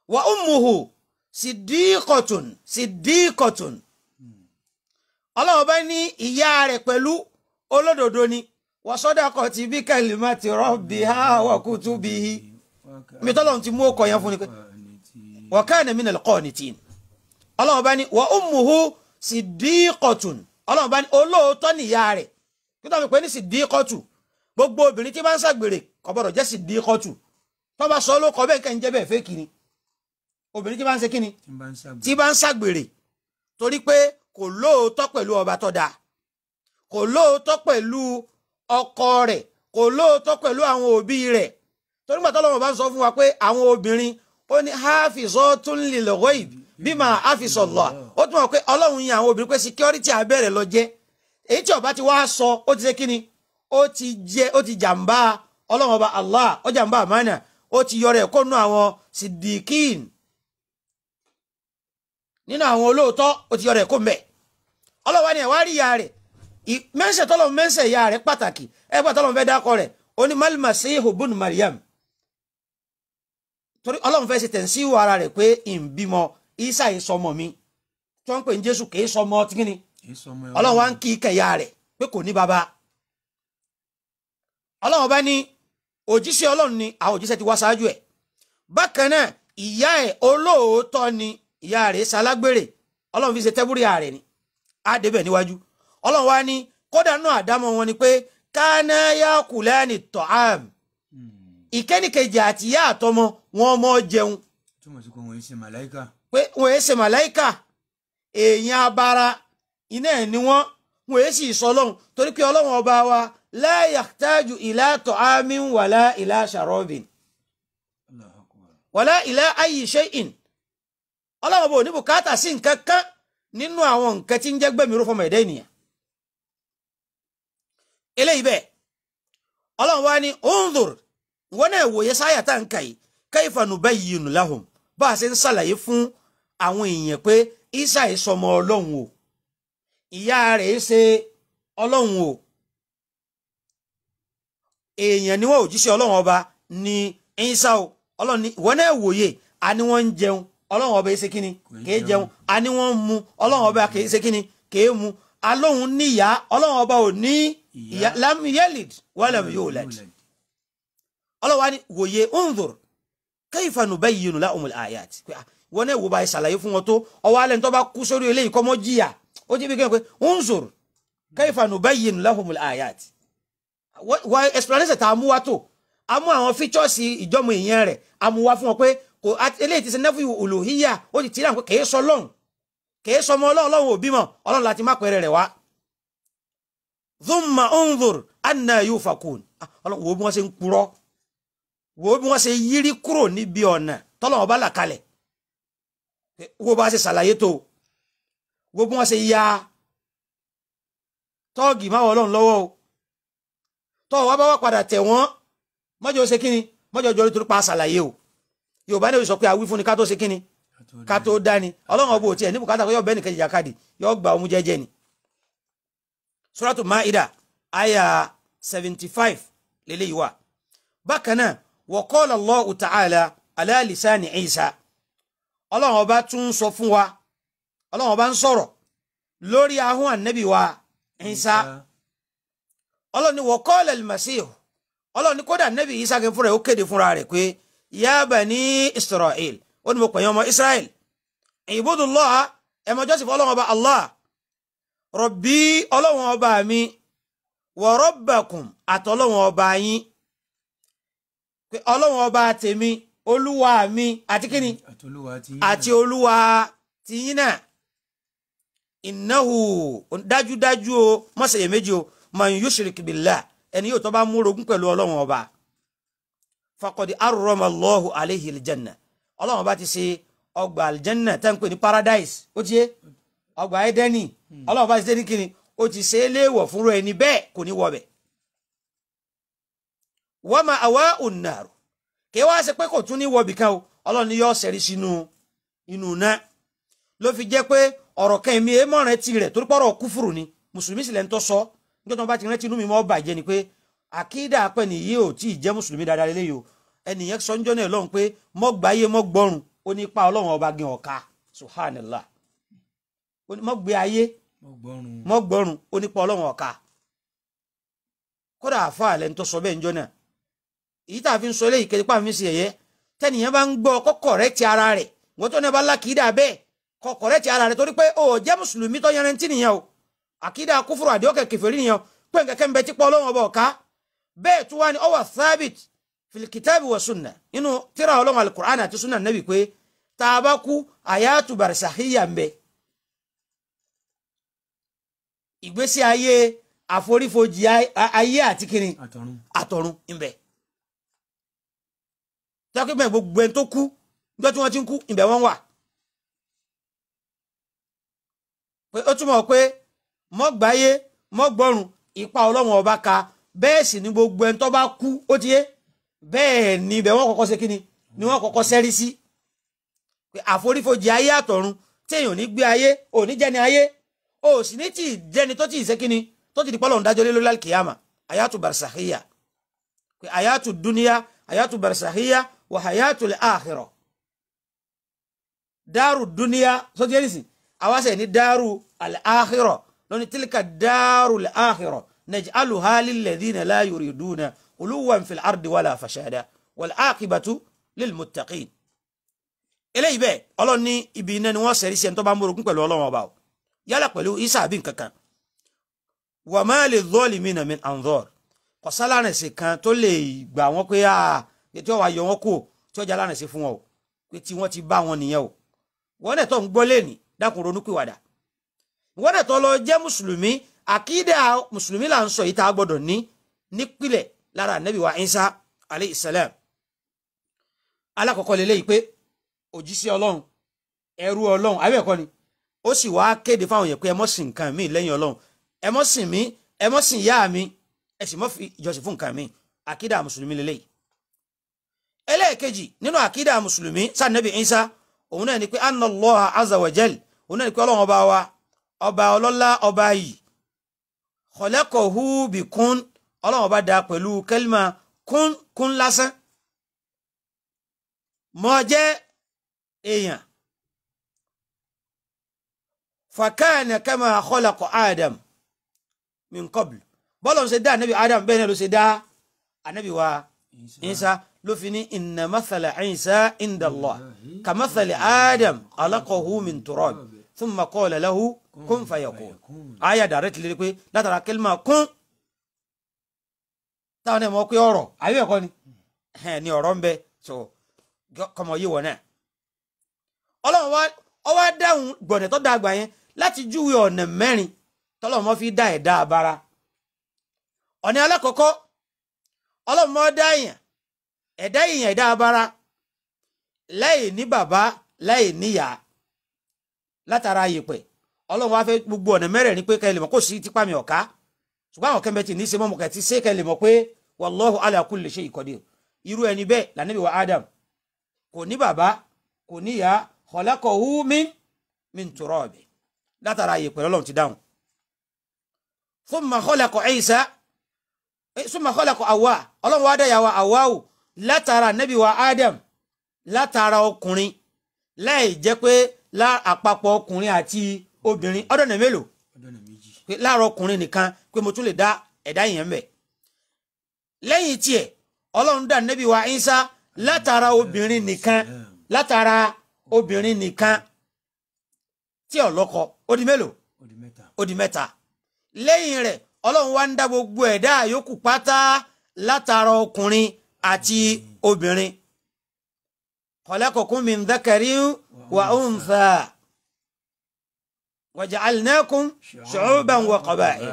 Speaker 2: wa ummuhu siddiqatun siddiqatun ọlọ́run bá ní ìyá rẹ̀ pẹ̀lú olódodo ni wa sadaqati bi kalimati rabbiha wa kutubihi mi tọ́lọ́run ti mú ọkọ̀ yẹn fún ni pé wa kana minal qanitin ọlọ́run bá ní wa ummuhu siddiqatun ọlọ́run bá ní olóòótọ́ nìyá rẹ̀ kí tó fi pé ní siddiqatu gbogbo obìnrin tí bá ń ṣàgbèrè kò gbọ́dọ̀ jẹ́ siddiqatu tó bá sọ ló kọ bẹ́ẹ̀ kẹ́ ń jẹ́ bẹ́ẹ̀ fẹ́ kiri obìnrin tí bá ń ṣe kíni
Speaker 1: tí n bá ń ṣàgbé
Speaker 2: tí bá ń ṣàgbèrè torí pé kò lóòótọ́ pẹ̀lú ọba tó dáa kò lóòótọ́ pẹ̀lú ọkọ rẹ̀ kò lóòótọ́ pẹ̀lú àwọn òbí rẹ̀ torí gbàtọ́ lọ́wọ́ bá ń sọ fún wa pé àwọn obìnrin ó ní hafizatun lil ghaib bima hafizallah ó tún wọ̀ pé ọlọ́run yin àwọn obìnrin pé security abẹ́rẹ́ lọ jẹ́ èyí tí ọba ti wá sọ ó ti ṣe kíni ó ti jẹ ó ti jàǹbá ọlọ́run ọba Allah ó jàǹbá àmánà ó ti yọrọ ẹ̀ kó nú àwọn sidikin nínú àwọn olóòótọ́ ó ti yọrọ ẹ̀ kó mbẹ̀ ọlọ́wà ni ẹ̀ wá rí ìyá rẹ̀ ì- mẹ́sẹ̀ tọ́lọ̀ mẹ́sẹ̀ ìyá rẹ̀ pàtàkì ẹgbẹ́ tọ́lọ̀ fẹ́ dákọ̀ rẹ̀ ó ní malima sehu bun mariam torí ọlọ́run fẹ́ ṣe tẹ̀síwò ara rẹ̀ pé ìbímọ isa yìí sọmọ mi tí wọ́n ń pè ní jésù kì í sọmọ tí kìíní
Speaker 1: kì í sọmọ ẹ
Speaker 2: ọlọ́run wá ń kí kẹ̀yà rẹ̀ pé kò ní baba ọlọ́run bá ní òjíṣẹ́ ọlọ́run ni àwọn òjíṣẹ́ ti wá ṣáájú ẹ̀ bákan náà ìyá ẹ̀ olóòótọ́ ni ìyá rẹ̀ ṣalágbèrè ọlọ́run fi ṣe tẹ́búrì ààrẹ ni á débẹ̀ níwájú ọlọ́run wá ní kódà náà àdámọ̀ wọn ni pé kánáyà kùlẹ́ẹ̀nì tọ́ám ìkẹ́nìkejì àti ìyá àtọmọ wọn mọ́ jẹun
Speaker 1: túmọ̀ sí pé wọ́n ń ṣe màláìka
Speaker 2: pé wọn èé ṣe màláìkà èèyàn abara iná ẹ̀ ni wọ́n wọn èé sì sọ ọlọ́run torí pé ọlọ́run ọba wa la yahtaju ila ta'amin wàlá ila sharabin
Speaker 1: Allahu akbar
Speaker 2: wàlá ila ayyi shay'in ọlọ́run ọba ò ní bùkátà sí nǹkan kan nínú àwọn nǹkan tí ń jẹ́ gbẹ̀mí rúfọmọ ẹ̀dá ènìyàn eléyìí bẹ́ẹ̀ ọlọ́run wa ní unzur ìwọ náà wòye sáyà tá à ń kà yìí kayfa nubayyinu lahum bá a ṣe ń ṣàlàyé fún àwọn èèyàn pé isa yìí sọmọ ọlọ́run o ìyá rẹ̀ ṣe ọlọ́run o èèyàn ni wọ́n òjíṣẹ́ ọlọ́run ọba ní isa o ọlọ́run ní ìwọ náà wòye a ní wọ́n ń jẹun ọlọ́run ọba yìí ṣe kíni
Speaker 1: Kò í
Speaker 2: kèé
Speaker 1: jẹun.
Speaker 2: jẹun a ní wọ́n ń mu ọlọ́run ọba kèé ṣe kíni kèé mu alóhun níyà ọlọ́run ọba ò ní
Speaker 1: Ìyá.
Speaker 2: ìyá lam yalid walam yulad ọlọ́run wa ní wòye unzur kayfa nubayyinu lahumul ayat pé ah, wọn náà wò bá yẹ ṣàlàyé fún wọn tó ọwọ́ alẹ́ ní tó bá kú sórí eléyìí kọ́ mọ́ jìyà ó jẹ́ bí kẹ́hìn pé unzur kayfa nubayyinu lahumul ayat wọ́n wọ́n explanation tá a mú wá tó a mú àwọn features ìjọmọ èèyàn rẹ̀ a mú wá fún wọn pé kò á- eléyìí ti ṣe nẹ́fù olùhíyà ó ti tìrà pé kèé sọ lọ́hùn kèé sọ ọmọ ọlọ́run ọlọ́run ò bímọ ọlọ́run láti má pẹ́rẹ́ rẹ̀ wá. thumma unzur anna yufakun Ah, ọlọ́run wo bí wọ́n ṣe ń purọ́ wo bí wọ́n ṣe yírí kúrò níbi ọ̀nà tọ́lọ́wọ́n bá là kalẹ̀ wo bá ṣe ṣàlàyé tó wo bí wọ́n ṣe ya tọ́ọ̀gì máa wọ ọlọ́run lọ́wọ́ o tọ́ọ̀ wá bá wà padà tẹ̀ wọ́n mọ́jọ́ ṣe kíni mọ́jọ́ jọ nítorí pa ṣàlàyé o yorùbá ní sọ pé àwí fún ni ká tó ṣe kíni ká tó dání ọlọ́run ọba ò tiẹ̀ ní bùkátà kó yọ bẹ́ẹ̀ nìkan jìjàkadì yọ gbà ọmú jẹ́jẹ́ ni. suratu maida aya seventy five lélẹ́yìí wà bákan náà wa qala Allahu ta'ala ala lisani Isa ọlọ́run ọba tún ń sọ fún wa ọlọ́run ọba ń sọ̀rọ̀ lórí ahọ́n ànábì wa Isa ọlọ́run ní wa qala al-Masih ọlọ́run ní kódà ànábì Isa kẹ́ fúnra ẹ̀ ó kéde fúnra rẹ̀ pé ya bani Israel ó ní mo pè yín ọmọ Israel ibudullaha ẹ máa jọ́sìn fún ọlọ́run ọba Allah rabbi ọlọ́run ọba mi wa rabbakum àtọ́lọ́run ọba yín pé ọlọ́run ọba tèmi olúwa mi àti kíni
Speaker 1: àtolúwa ti
Speaker 2: àti olúwa tìyín náà innahu dájúdájú o mọ́sẹ̀yẹ méjì o man yushrik billah ẹni yóò tó bá múrogún pẹ̀lú ọlọ́run ọba faqad arrama Allahu alayhi aljanna ọlọ́run ọba ti ṣe ọgbà aljanna tẹ́ ń pè ní paradise ó ti yé ọgbà edeni ọlọ́run ọba ti ṣe ní kíni ó ti ṣe é léèwọ̀ fúnra ẹni bẹ́ẹ̀ kò ní wọ̀ bẹ̀ wa ma'wa'un nar kí wá ṣe pé kò tún ní wọ̀bì kan o ọlọ́run ni yóò ṣẹ̀rí sínú inú náà ló fi jẹ́ pé ọ̀rọ̀ kan èmi èèmọ̀ rẹ ti rẹ̀ torí pọ̀rọ̀ kúfùrù ni mùsùlùmí sì lẹ́ ń tọ́ sọ nígbà tí wọ́n bá ti rántí inú mi mọ́ bàjẹ́ ni pé àkídà apẹ́ nìyí ò tí ì jẹ́ mùsùlùmí dáadáa lélẹ́yìí o ẹnìyẹn sọ níjọ́ náà lọ́hùn pé mọ́ gbáyé mọ́ gbọ́rùn ó ní ipa ọlọ́run ọba gan ọ̀ka subhanallah ó ní mọ́ gbé ayé
Speaker 1: mo gbọ́rùn
Speaker 2: mọ́ gbọ́rùn ó nípa ọlọ́run ọ̀ka kódà àfa àlẹ́ ń tó sọ bẹ́ẹ̀ ń jọ náà èyí tá a fi ń sọ eléyìí kẹ́lẹ́ pàmì sí ẹ̀yẹ tẹ́nìyàn bá ń gbọ́ kọ́ kọ̀rẹ́tì ara rẹ̀ wọ́n tó ní bá lákìídà bẹ́ẹ̀ kọ́ kọ̀rẹ́tì ara rẹ̀ torí pé ó jẹ́ mùsùlùmí tó yanrantí nìyẹn o àkìídà kúfúrú àdéhùn kẹfẹ́rí nìyẹn o pé nkẹ́kẹ́ ń bẹ tí pọ́ ọlọ́run ọba ọ̀ka bẹ́ẹ̀ tó wá ní ọwọ́ thabit filikitabi wa sunna inú tíra ọlọ́run alukur'an àti sunna nabi pé tá a bá kú àyàtú barisahiya ń bẹ ìgbésí ayé àforífojì ay- ayé àti kiri
Speaker 1: àtọ̀run
Speaker 2: àtọ̀run ńbẹ tọ́kí bẹ́ẹ̀ gbogbo ẹni tó kú níjọ́ tí wọ́n ti ń kú ńbẹ wọ́n wà pé ó túmọ̀ pé mọ́gbáyé mọ́gbọ́rùn ipa ọlọ́run ọba ka bẹ́ẹ̀ sì ni gbogbo ẹni tó bá kú ó ti yé bẹ́ẹ̀ ni ibẹ̀ wọ́n kọ́kọ́ ṣe kíni ni wọ́n kọ́kọ́ sẹ́rí sí pé àforífojì ayé àtọ̀run téèyàn ò ní gbé ayé ò ní jẹ́ni ayé ò sì ní tì í jẹ́ni tó tì í ṣe kíni tó ti di pọ́lọ̀ ń dájọ́ lé lórí alkiyama ayatu barsakhiya pé ayatu duniya ayatu barsakhiya wa hayatu al-akhirah dáàrú duniya sọ́tí yẹn nìsín àwa sẹ̀ ní dáàrú al-akhirah lóní tilka dáàrú al-akhirah naj'aluha lilladhina la yuriduna uluwan fil ardi wala fashada wal aqibatu lil muttaqin eléyìí bẹ́ẹ̀ ọlọ́run ní ibi iná ni wọ́n sẹ̀rí sí ẹni tó bá ń morogún pẹ̀lú ọlọ́run ọba o yálà pẹ̀lú isa àbí nǹkankan wà má lè zọ́ọ̀lì mí nàmi anzor kò sálárẹ̀sì kan tó lè gbà wọ́n pé a tí wọ́n wá yọ wọ́n kú o tí wọ́n jẹ́ alárẹ̀sì fún wọn o pé tí wọ́n ti bá wọn nìyẹn o wọ́n dẹ̀ tó ń gbọ́ lẹ́nì dákun ronú pìwàdà wọ́n dẹ̀ tó lọ jẹ́ mùsùlùmí àkídà mùsùlùmí là ń sọ yìí tá a gbọ́dọ̀ ní nípìlẹ̀ lára anabi wa isa alayhi salam alákọ̀ọ́kọ́ lélẹ́yìí pé òjíṣẹ́ ọlọ́run ẹrú ọlọ́run àbí ẹ̀kọ́ ni ó sì wá kéde fáwọn yẹn pé ẹ mọ́ sìn nǹkan míì lẹ́yìn ọlọ́run ẹ mọ́ sìn mí ẹ mọ́ sìn ìyá mi ẹ sì mọ́ fi ìjọsìn fún nǹkan míì àkídà mùsùlùmí lélẹ́yìí. ẹlẹ́ẹ̀kejì nínú àkídà mùsùlùmí sànẹ́bì Ìsá òun náà ni pé anna Allah azza wa jal òun náà ni pé ọlọ́run ọba wa ọba ọlọ́lá ọba yìí khalaqahu bi kún ọlọ́run ọba dá pẹ̀lú kẹ́límà kún kún lásán mọ́ jẹ́ èèyàn fakana kama khalaqa adam min qabl bọ́lọ̀ ń ṣe dá anabi adam bẹ́ẹ̀ náà ló ṣe dá anabi wa isa ló fi ní inna mathala isa inda allah ka mathali adam alaqahu min turab thumma qala lahu kun fayakun aya direct lè rí pé látara kẹlima kún táwọn ẹ̀ mọ̀ pé ọ̀rọ̀ àbí ẹ̀kọ́ ni ni ọ̀rọ̀ ń bẹ so kọmọ yìí wọ̀ náà ọlọ́run wa ọ wá dáhùn gbọ̀nẹ̀ tó dàgbà yẹn láti júwe ọ̀nà mẹ́rin tọ́lọ́run mọ́ fi dá ẹ̀dá abara ọ̀nà alákọ̀ọ́kọ́ ọlọ́run mọ́ dá èèyàn ẹ̀dá èèyàn ẹ̀dá abara láì ní bàbá láì níyà látara yèpẹ̀ ọlọ́run wá fẹ́ gbogbo ọ̀nà mẹ́rẹ̀ẹ̀rin pé kẹ́ ẹ lè mọ̀ kó sí tipa mi ọ̀ká ṣùgbọ́n àwọn kẹ́mẹ́tì ní í ṣe mọ́mọ́ kẹ́tì ṣé kẹ́ ẹ lè mọ̀ pé wallahu ala kulli shay'in qadir irú ẹni bẹ́ẹ̀ lànàbí wa Adam kò ní bàbá kò níyà khalaqahu min min turab látara yèpẹ̀ ọlọ́run ti dáhùn thumma khalaqa Isa thumma khalaqa Hawa ọlọ́run wá dá yàwó Hawau látara nàbí wa Adam látara ọkùnrin láì jẹ́ pé lá àpapọ̀ ọkùnrin àti obìnrin ọdọ̀nà mélòó
Speaker 1: ọdọ̀nà méjì
Speaker 2: pé láàárọ̀ ọkùnrin nìkan pé mo tún lè dá ẹ̀dá yẹn mẹ́ lẹ́yìn tiẹ̀ ọlọ́run dá nàbí wa Isa látara obìnrin nìkan látara obìnrin nìkan tí ó lọ́kọ ó di mélòó
Speaker 1: ó di mẹ́ta
Speaker 2: ó di mẹ́ta lẹ́yìn rẹ̀ ọlọ́run wá ń dá gbogbo ẹ̀dá yòókù pátá látara ọkùnrin àti obìnrin khalaqakum min dhakarin wa untha wa ja'alnakum shu'uban wa qaba'il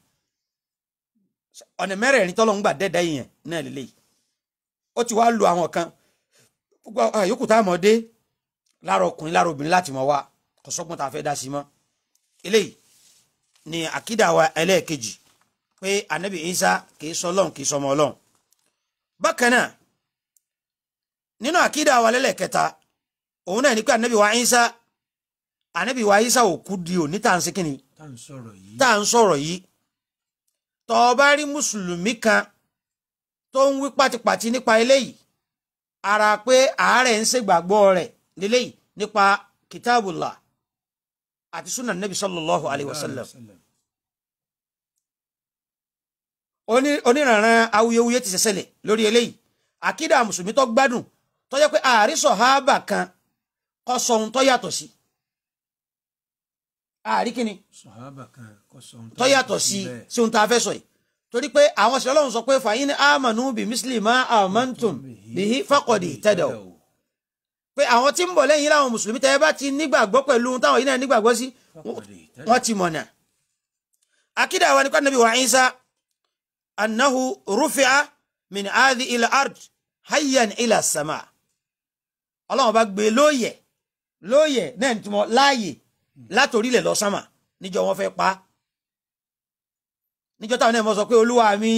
Speaker 2: ọ̀nà mẹ́rẹ̀ẹ̀rin tọ́lọ́run gbà dẹ́dá yẹn náà lélẹ́yìí ó ti wá lu àwọn kan gbogbo àyókù tá a mọ̀ dé lára ọkùnrin lára obìnrin láti mọ̀ wá kò sọ́gbọ́n tá a fẹ́ dá sí mọ́ eléyìí ni àkídà wa ẹlẹ́ẹ̀kejì pé anabi isa kì í sọ ọlọ́run kì í sọmọ ọlọ́run bákan náà nínú àkídà wa lẹ́lẹ́kẹta òun náà ni pé anabi wa isa anabi wa isa ò kú di òní tá à ń ṣe kínni
Speaker 1: tá à ń sọ̀rọ̀ yìí
Speaker 2: tá à ń sọ̀rọ̀ yìí tọ́ ọ bá rí mùsùlùmí kan tó ń wí pátipàti nípa eléyìí ara pé àárẹ̀ ń ṣègbàgbọ́ rẹ̀ lélẹ́yìí nípa kitabullah àti sunan nabi sallallahu alayhi wa sallam Oní- oníranran awuyewuye ti ṣẹ̀ṣẹ̀lẹ̀ lórí eléyìí àkídà mùsùlùmí tó gbádùn tó jẹ́ pé ààrí sọ̀hábà kan kọ́ sọ ohun tó yàtọ̀ sí ààrí kíni
Speaker 1: sọ̀hábà kan kọ́ sọ ohun
Speaker 2: tó yàtọ̀ sí
Speaker 1: bẹ́ẹ̀.
Speaker 2: sí ohun tá a fẹ́ sọ yìí torí pé àwọn ṣẹlẹ̀ ọlọ́run sọ pé fàyín amanu bí mísílì má amantum bihi faqadi tadaw pé àwọn tí ń bọ̀ lẹ́yìn láwọn mùsùlùmí tẹ́ ẹ bá ti nígbàgbọ́ pẹ̀lú ohun táwọn yìí náà nígbàgbọ́ sí
Speaker 1: Faqadi tadaw.
Speaker 2: wọ́n ti mọ̀nà. akídà wa ni kọ́ nàbí wa Isa annahu rufi'a min adi ila ard hayyan ila sama ọlọ́run bá gbé lóòyẹ̀ lóòyẹ̀ náà ní túmọ̀ láàyè látòrílẹ̀ lọ sámà níjọ́ wọn fẹ́ pa á. níjọ́ táwọn náà mọ̀ sọ pé olúwa mi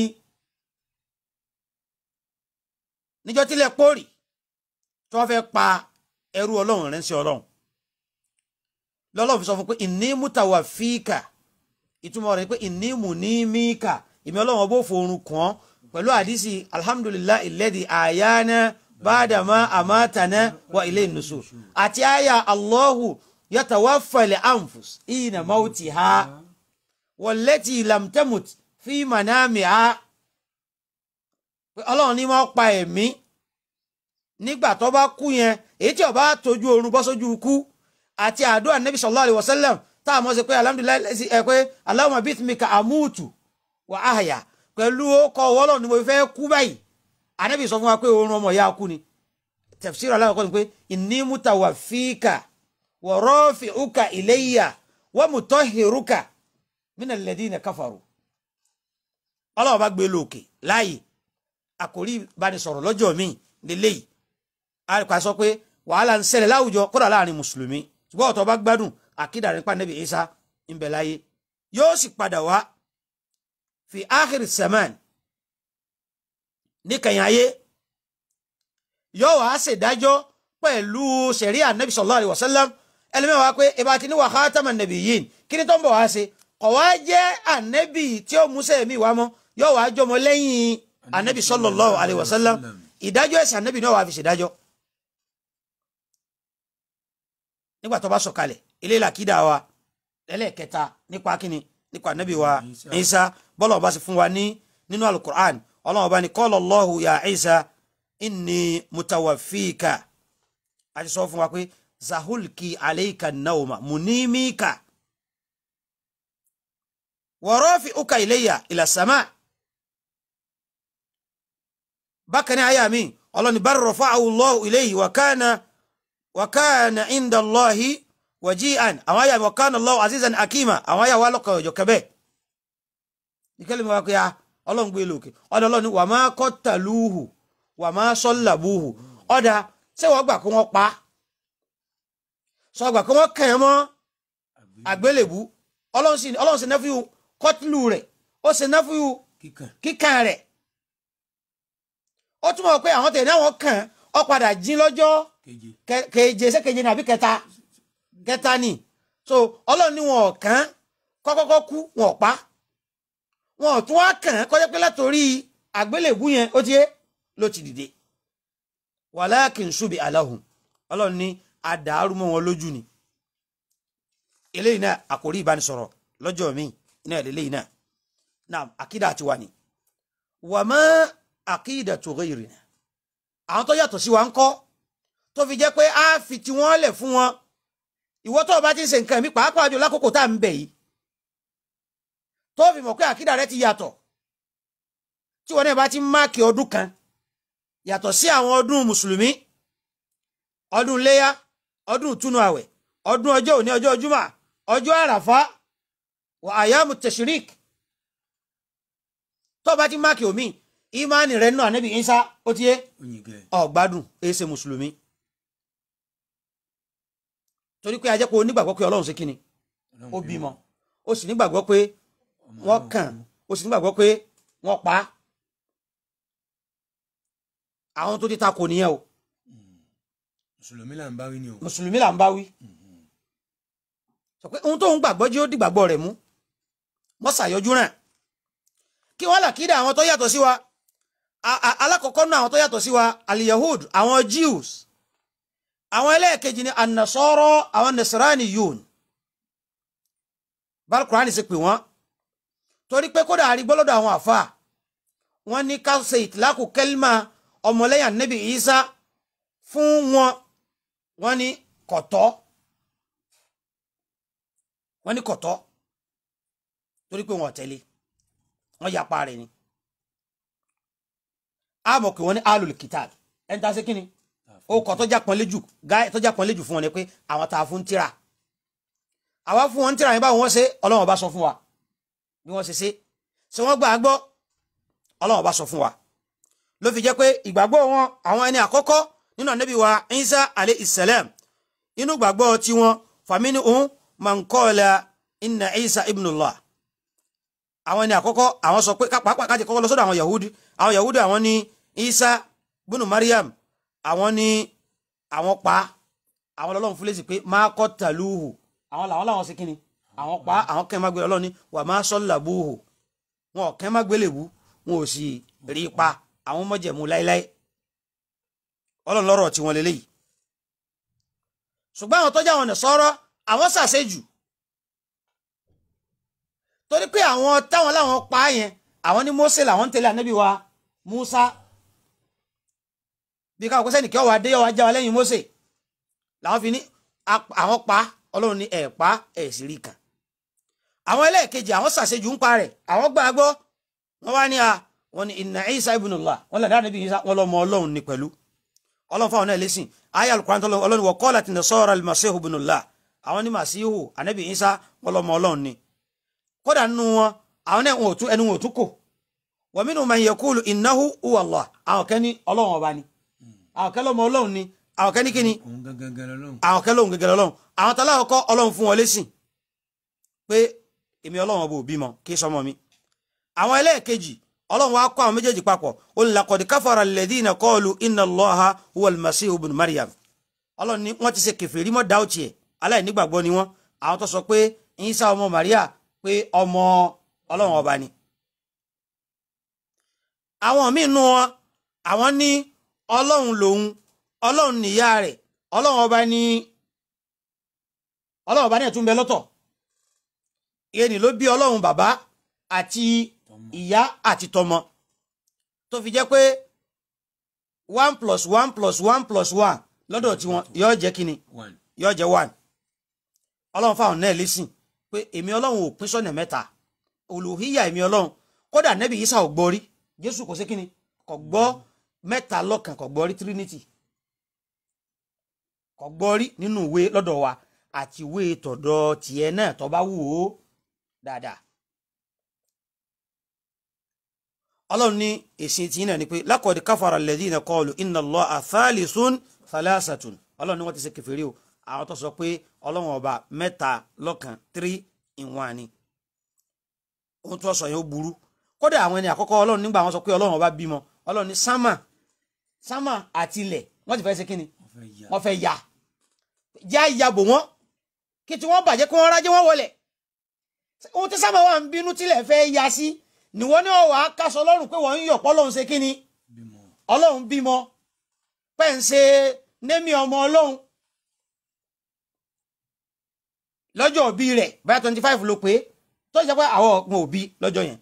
Speaker 2: níjọ́ tílẹ̀ pórì tí wọ́n fẹ́ pa ẹrú ọlọ́run rẹ̀ ń ṣe ọlọ́run lọ́lọ́run fi sọ fún pé ìní mútàwà fíkà ìtumọ̀ rẹ̀ ni pé ìní mù ní míkà ìmí ọlọ́run ọbọ̀ fòrùn kàn pẹ̀lú àdísì alhamdulillah ilẹ̀dì àyáná bàdàmá àmátàná wa ilé ìnusù àti àyà allahu yatawaffal anfus ìnà mauti ha wallati lam tamut fi manamiha pé ọlọ́run ní wọ́n pa ẹ̀mí nígbà tó bá kú yẹn èyí tí ó bá tójú oorun bọ́ sójú ikú àti àdúrà nabi sallallahu alayhi wa sallam tá a mọ̀ sí pé alhamdulilayi lẹ́sí ẹ pé allahumma bithmika amutu wa ahya pẹ̀lú ọkọ̀ wọ́lọ̀ ni mo fẹ́ kú báyìí anabi sọ fún wa pé oorun ọmọ ìyá kú ni tafsir aláwọ̀kọ́ ni pé inni mutawaffika wa rafi'uka ilayya wa mutahhiruka min alladhina kafaru ọlọ́wọ́ bá gbé lókè láàyè àkórí ìbánisọ̀rọ̀ lọ́jọ́ míì lélẹ́yìí àríkà sọ pé wàhálà ń ṣẹlẹ̀ láwùjọ kódà láàrin mùsùlùmí ṣùgbọ́n ọ̀tọ̀ bá gbádùn àkídà nípa nẹ́bí Isa ń bẹ láyé yóò sì padà wá fi áhìrì sẹ́mán níkẹyìn ayé yóò wá ṣèdájọ́ pẹ̀lú sẹ̀ríà nẹ́bí sallallahu alaihi wasallam ẹlẹ́mẹ̀ wá pé ìbá ti ní wa khataman nabiyyin kí ni tó ń bọ̀ wá ṣe kọ̀ wá jẹ́ ànẹ́bì tí ó mú sẹ́ẹ̀mí wá mọ́ yóò wá jọmọ lẹ́yìn ànẹ́bì sallallahu alaihi wasallam ìdájọ́ ẹ̀sìn ànẹ́bì náà wà fi ṣèdájọ́ nígbà tó bá sọ̀kalẹ̀ eléyìí làkídà wa ẹlẹ́ẹ̀kẹta nípa kíni nípa ànábì wa
Speaker 1: Isa.
Speaker 2: Isa bọ́lá ọba sì fún wa ní nínú alukur'an ọlọ́run ọba ní qala Allahu ya Isa inni mutawafika a ti sọ fún wa pé zahulki aleika nauma munimika wa rafi'uka ilayya ila sama bákan ní àyà mi ọlọ́run ní bal rafa'ahu Allahu ilayhi wa kana wakana inda allahi waji'an àwọn ayà wakana allahu azizan akima àwọn ayà wà lọ́kọ̀ ọjọ́ kẹbẹ́ ìkẹlẹ̀ mi wá pé a ọlọ́run gbé lókè ọ̀dọ̀ ọlọ́run ní wà máa qataluhu wà máa sallabuhu ọ̀dà ṣé wọ́n gbà kó wọ́n pa á? sọ gbà kó wọ́n kàn án mọ́ àgbélébú ọlọ́run sì ọlọ́run sì nẹ́fíù kọ́tìlù rẹ̀ ó sì nẹ́fíù
Speaker 1: kíkàn
Speaker 2: kíkàn rẹ̀ ó túmọ̀ pé àwọn tẹ̀lé àwọn kàn ó padà jí lọ́jọ́
Speaker 1: keje
Speaker 2: kẹ- keje ṣé keje ni àbí kẹta kẹta ni so ọlọ́run ní wọn ò kàn kọ́kọ́kọ́ kú wọn ò pa wọn ò tún wá kàn kọjá pé látòrí àgbélébú yẹn ó ti yé ló ti dìde walakin subi alahum ọlọ́run ní àdàrú mọ́ wọn lójú ni eléyìí náà àkórí ìbánisọ̀rọ̀ lọ́jọ́ mi iná eléyìí náà náà àkídà àti wà ní wàmọ àkídà tó ghayrina àwọn tó yàtọ̀ sí wa ń kọ́ tó fi jẹ́ pé a fi tí wọ́n lẹ̀ fún wọn ìwọ tó o bá ti ń ṣe nǹkan mi pàápàá jù lákòókò tá à ń bẹ̀ yìí tó fi mọ̀ pé àkídà rẹ ti yàtọ̀ tí wọn náà bá ti ń máàkì ọdún kan yàtọ̀ sí àwọn ọdún mùsùlùmí ọdún léyà ọdún ìtúnu àwẹ̀ ọdún ọjọ́ òní ọjọ́ júmà ọjọ́ àràfá wà àyàmù tẹ̀sírík tó o bá ti ń máàkì omi ìmánì rẹ náà níbi ìsá ó ti yé
Speaker 1: oyin gẹ
Speaker 2: ọ̀gbádùn èyí ṣe mùsùlùmí torí pé a jẹ́ pé o nígbàgbọ́ pé ọlọ́run ṣe kíni ó bímọ o sì nígbàgbọ́ pé wọ́n kàn o sì nígbàgbọ́ pé wọ́n pa á àwọn tó ti ta kò nìyẹn o
Speaker 1: mùsùlùmí là ń bá wí ni o
Speaker 2: mùsùlùmí là ń bá wí sọ pé ohun tó ń gbàgbọ́ jí ó dìgbàgbọ́ rẹ̀ mú mọ́sàyọjú rẹ̀ kí wọ́n là kídà àwọn tó yàtọ̀ sí wa A- a- alákọ̀ọ́kọ́ náà àwọn tó yàtọ̀ sí wa aliyahud àwọn jews àwọn ẹlẹ́ẹ̀kejì ni anasọ́rọ́ àwọn nasarani yun balkurani sì pè wọ́n torí pé kódà àrígbọ́lọ́dọ̀ àwọn àfa wọ́n ní ká ṣe ìtìlákù kẹ́límà ọmọlẹ́yìn anabi isa fún wọn wọ́n ní kọ̀tọ́ wọ́n ní kọ̀tọ́ torí pé wọn ò tẹ̀lé wọ́n yapa rẹ̀ ni àmọ́ pé wọ́n ní alul kitab ẹni tá a ṣe kí ni ó kọ́ tọ́jà pọ́nlẹ́jù gáì tọ́jà pọ́nlẹ́jù fún wọn ni pé àwọn tá a fún tíra àwa fún wọn tíra yẹn báwo wọ́n ṣe ọlọ́wọ́n bá sọ fún wa bí wọ́n ṣe ṣe ṣé wọ́n gbà á gbọ́ ọlọ́wọ́n bá sọ fún wa ló fi jẹ́ pé ìgbàgbọ́ wọn àwọn ẹni àkọ́kọ́ nínú ànábì wa Isa alayhi salam inú gbàgbọ́ tiwọn famini ohun man qala inna Isa ibnullah àwọn ẹni àkọ́kọ́ àwọn sọ pé pàápàá kájí kọ́kọ́ lọ sọ́dọ̀ àwọn Yahudi àwọn Yahudi àwọn ní Isa bunu Maryam àwọn ní àwọn pa àwọn lọ́lọ́run fún lẹ́sìn pé má qataluhu àwọn làwọn làwọn ṣe kíni àwọn pa àwọn kẹ́ ẹ̀ má gbé ọlọ́run ní wà má sallabuhu wọn ò kẹ́ ẹ̀ má gbélé wú wọn ò sì rí i pa àwọn mọ̀jẹ̀mú láéláé ọlọ́run lọ́rọ̀ tí wọ́n lélẹ́yìí ṣùgbọ́n àwọn tọ́jà àwọn ọ̀nà sọ̀rọ̀ àwọn ṣàṣejù torí pé àwọn táwọn láwọn pa á yẹn àwọn ní Mósè làwọn ń tẹ̀lé ànábì wa Musa bí káwọn kó sẹ́nìkẹ́ ọ̀wá dé ọ̀wá já wa lẹ́yìn Mósè làwọn fi ní àwọn pa ọlọ́run ní ẹ̀ pa ẹ̀ sì rí kan àwọn ẹlẹ́ẹ̀kejì àwọn ṣàṣejù ń pa rẹ̀ àwọn gbà gbọ́ wọ́n wá ní a wọ́n ní inna Isa ibnullah wọ́n làdá ànábì Isa wọ́n lọ́mọ ọlọ́run ní pẹ̀lú ọlọ́run fáwọn náà lẹ́sìn ayé alukóran tọ́lọ́ ọlọ́run wọ qalat nasara al-masihu ibnullah àwọn ní màsíhù ànábì Isa wọ́n lọ́mọ ọlọ́run ní kódà nínú wọn àwọn náà wọn ò tún ẹnu wọn ò tún kò wa minhum man yaqulu innahu huwa Allah àwọn kan ní ọlọ́run ọba ni àwọn kan lọ́mọ ọlọ́run ni àwọn kan ní kíni
Speaker 1: òun gangan lọ́lọ́run
Speaker 2: àwọn kan lóhun gẹ́gẹ́ lọ́lọ́run àwọn tọ́lá ọkọ ọlọ́run fún wọn lẹ́sìn pé èmi ọlọ́run ọba ò bímọ kí sọmọ mi àwọn ẹlẹ́ẹ̀kejì ọlọ́run wa kọ́ àwọn méjèèjì papọ̀ ó ní laqad kafara alladhina qalu inna Allaha huwa al-masihu ibn Maryam ọlọ́run ní wọ́n ti ṣe kèfèrí mọ́ dáwọ́tì ẹ̀ aláìnígbàgbọ́ ni wọ́n àwọn tó sọ pé Ìsá ọmọ Maria pé ọmọ ọlọ́run ọba ni àwọn míì nù wọn àwọn ní ọlọ́run lòun ọlọ́run nìyá rẹ̀ ọlọ́run ọba ní ọlọ́run ọba ní ẹ̀tún bẹ lọ́tọ̀ ìyẹn ni ló bí ọlọ́run bàbá àti ìyá àti tọmọ tó fi jẹ́ pé one plus one plus one plus one lọ́dọ̀ tiwọn yóò jẹ́ kíni
Speaker 1: one
Speaker 2: yóò jẹ́ one ọlọ́run fáwọn náà lẹ́sìn pé èmi ọlọ́run ò pín sọ́nà mẹ́ta olùhíyà èmi ọlọ́run kódà nẹ́bí Ìsá ò gbọ́ rí jésù kò sí kíni kò gbọ́ mẹ́ta lọ́kàn kò gbọ́ rí trinity kò gbọ́ rí nínú ìwé lọ́dọ̀ wa àti ìwé tọ̀dọ̀ tiẹ̀ náà tó bá wù ó dáadáa ọlọ́run ní èsì tí náà ni pé laqad kafara alladhina qalu inna Allaha thalithun thalathatun ọlọ́run ní wọ́n ti ṣe kèfèrí o àwọn tó sọ pé ọlọ́run ọba mẹ́ta lọ́kàn three in one ni ohun tó sọ yẹn ó burú kódà àwọn ẹni àkọ́kọ́ ọlọ́run nígbà wọn sọ pé ọlọ́run ọba bímọ ọlọ́run ní sámà sámà àti ilẹ̀ wọ́n ti fẹ́ ṣe kíni
Speaker 1: wọ́n fẹ́ ya
Speaker 2: wọ́n fẹ́ ya já ìyàbò wọn kí tí wọ́n bàjẹ́ kí wọ́n rájẹ́ wọ́n wọlé ohun tí sámà wà ń bínú tílẹ̀ fẹ́ ya sí níwọ ní ọwọ́ akásọ ọlọ́run pé wọ́n ń yọ̀ pọ́ ọlọ́run ṣe kíni
Speaker 1: bímọ
Speaker 2: ọlọ́run bímọ pẹ́ ń ṣe némi ọmọ ọlọ́run lọ́jọ́ òbí rẹ̀ báyà twenty five ló pé tó ṣe pé àwọn ọ̀gbìn òbí lọ́jọ́ yẹn